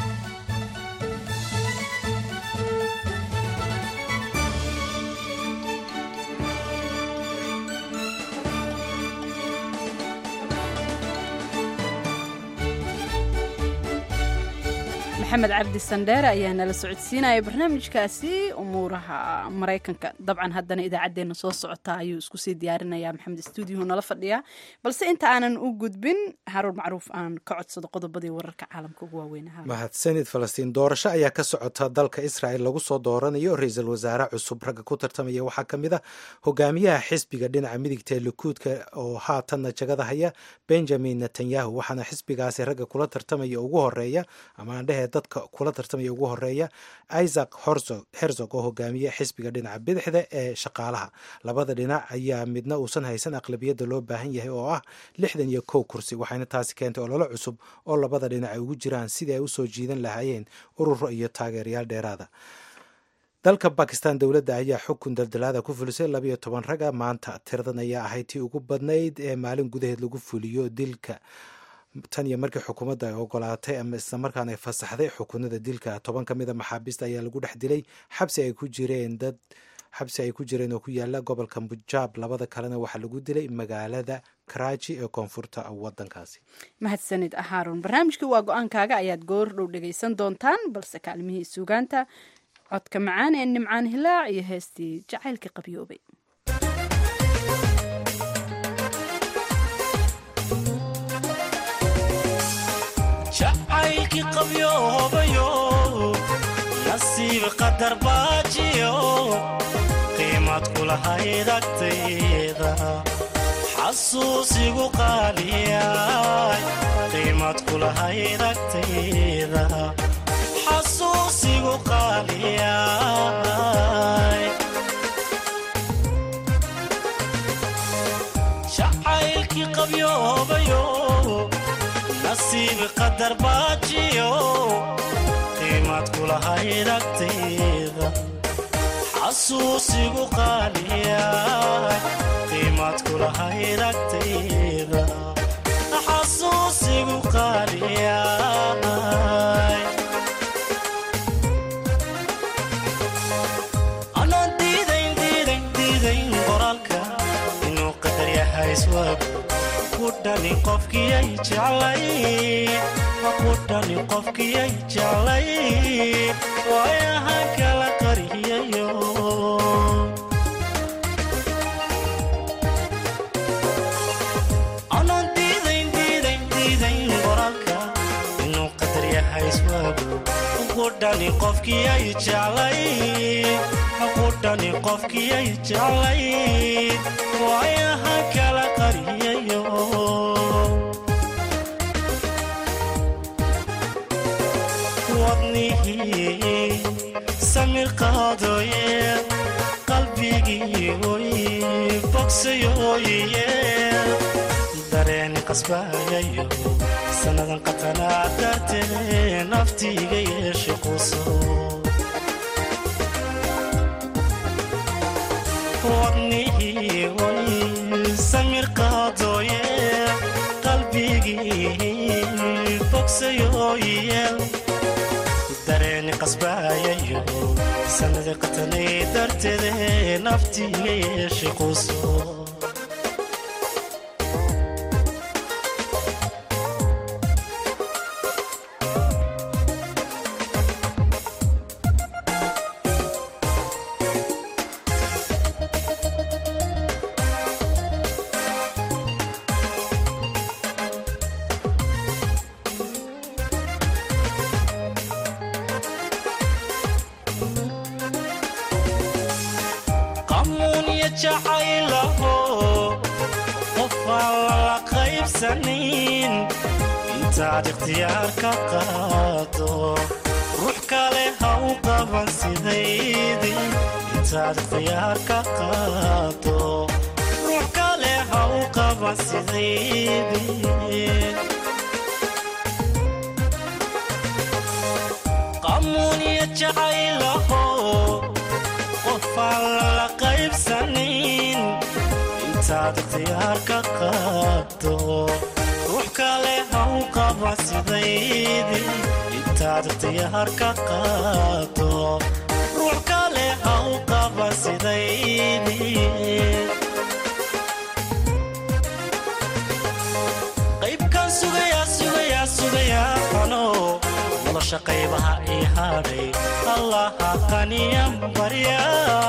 maxamed cabdi sandheere ayaa nala socodsiinaya barnaamijkaasi umuuraha maraykanka dabcan haddana idaacaddeenna soo socota ayuu isku sii diyaarinaya maxamed stuudiyahu nala fadhiyaa balse inta aanan u gudbin haruun macruuf aan ka codsado qodobadii wararka caalamka ugu waaweynaa mahadsanid falastiin doorasho ayaa ka socota dalka israel lagu soo dooranayo ra-iisul wasaare cusub ragga ku tartamaya waxaa ka mid a hogaamiyaha xisbiga dhinaca midigta ee likuudka oo haatanna jagada haya benjamin netanyahu waxaana xisbigaasi ragga kula tartamaya ugu horeeya ama aan dhehe dadka kula tartamaya ugu horeeya isaac herzog oo hogaamiye xisbiga dhinaca bidixda ee shaqaalaha labada dhinac ayaa midna uusan haysan aqlabiyadda loo baahan yahay oo ah lixdan iyo kow kursi waxayna taasi keentay ololo cusub oo labada dhinac ay ugu jiraan sidii ay usoo jiidan lahaayeen ururo iyo taageerayaal dheeraada dalka bakistan dowladda ayaa xukun daldalaada ku fulisay labayo toban raga maanta tiradan ayaa ahayd tii ugu badnayd ee maalin gudaheed lagu fuliyo dilka tan iyo markii xukuumadda ay ogolaatay ama islamarkaana ay fasaxday xukunada dilka toban ka mid a maxaabiista ayaa lagu dhex dilay xabsi ay ku jireen dad xabsi ay ku jireen oo ku yaala gobolka punjaab labada kalena waxaa lagu dilay magaalada karaaji ee koonfurta wadankaasi mahadsanid haarun barnaamijkii waa go-aankaaga ayaad goor dhow dhegaysan doontaan balse kaalmihii suugaanta codka macaan ee nimcaan hilaac iyo heestii jacaylka qabyoobay jacaylkii qabyoobayo nasiib qadar baajiyo qiimad kulahayd agtayda xasuusigu qaaliyay qiimad kulahayd agtayda xasuusigu qaaliyay jacaylkii qabyoobayo nasiib qadar baajiyo qiimad kulahayd agtayda xasuusigu qaaliya qiimad kulahayd agtayda xasuusigu qaaliya anaan diidayn diidayn diidayn qoraalka inuu qadar yahay iswab kudhani qofkiyay jeclay kudhani qofkiyay jeclay waayahan kala qariyayo anaan diidayn diidayn diidayn qoraalka inuu qadar yahay iswaagu kudhani qofkiyay jeclay kudhani qofkiyay jeclay waayahan kala qariyayo wadnihii samir qaadoye qalbigii oy bogsayoye dareeni qasbayayo sannadan qatanaa dartee naftiiga yeeshe quso wadnihii oy samir qaadoye qalbigii bogsayoye dareeni qasbayayo sanada qatanay darteede naftiiga yeeshe quso qamuunya jacaylaho qof aan lala qaybsanin intaad ikhtiyaar ka qaado ruux kale ha u qaban sidaydii intaad ikhtiyaar ka qaado ruux kale ha u qaban sidaydii qamuunya jacaylaho qofaan lala qaybsanin intaad ikhtiyaar ka qaado ruux kale ha u qaba sidaydii intaad ikhtiyaar ka qaado ruux kale ha u qaba sidaydii qaybkan sugayaa sugayaa sugayaa qano nolosha qaybaha ii hadhay allaha qaniyan barya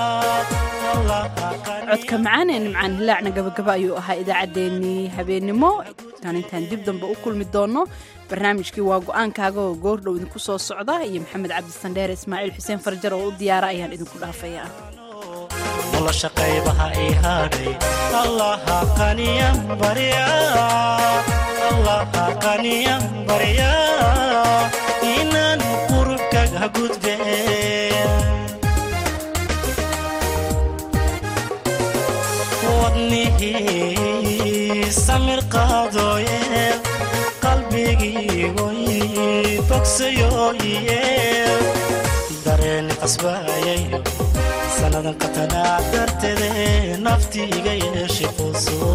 codka macaan ee nimcaan hilaacna gabagaba ayuu ahaa idaacaddeenii habeennimo tan intaan dib dambe u kulmi doonno barnaamijkii waa go-aankaaga oo goordhow idinku soo socda iyo maxamed cabdisandheer ismaaciil xuseen farjar oo u diyaara ayaan idinku dhaafaya nolosha qaybaha ii hadhay allaha qaniyan barya allaha qaniyan barya inaan qurubkaga gudbe wadnihii samir qaadooye qalbigii oy bogsayoye dareeni qasbayayo sannadan qatanaa darteede naftiiga yeeshe quso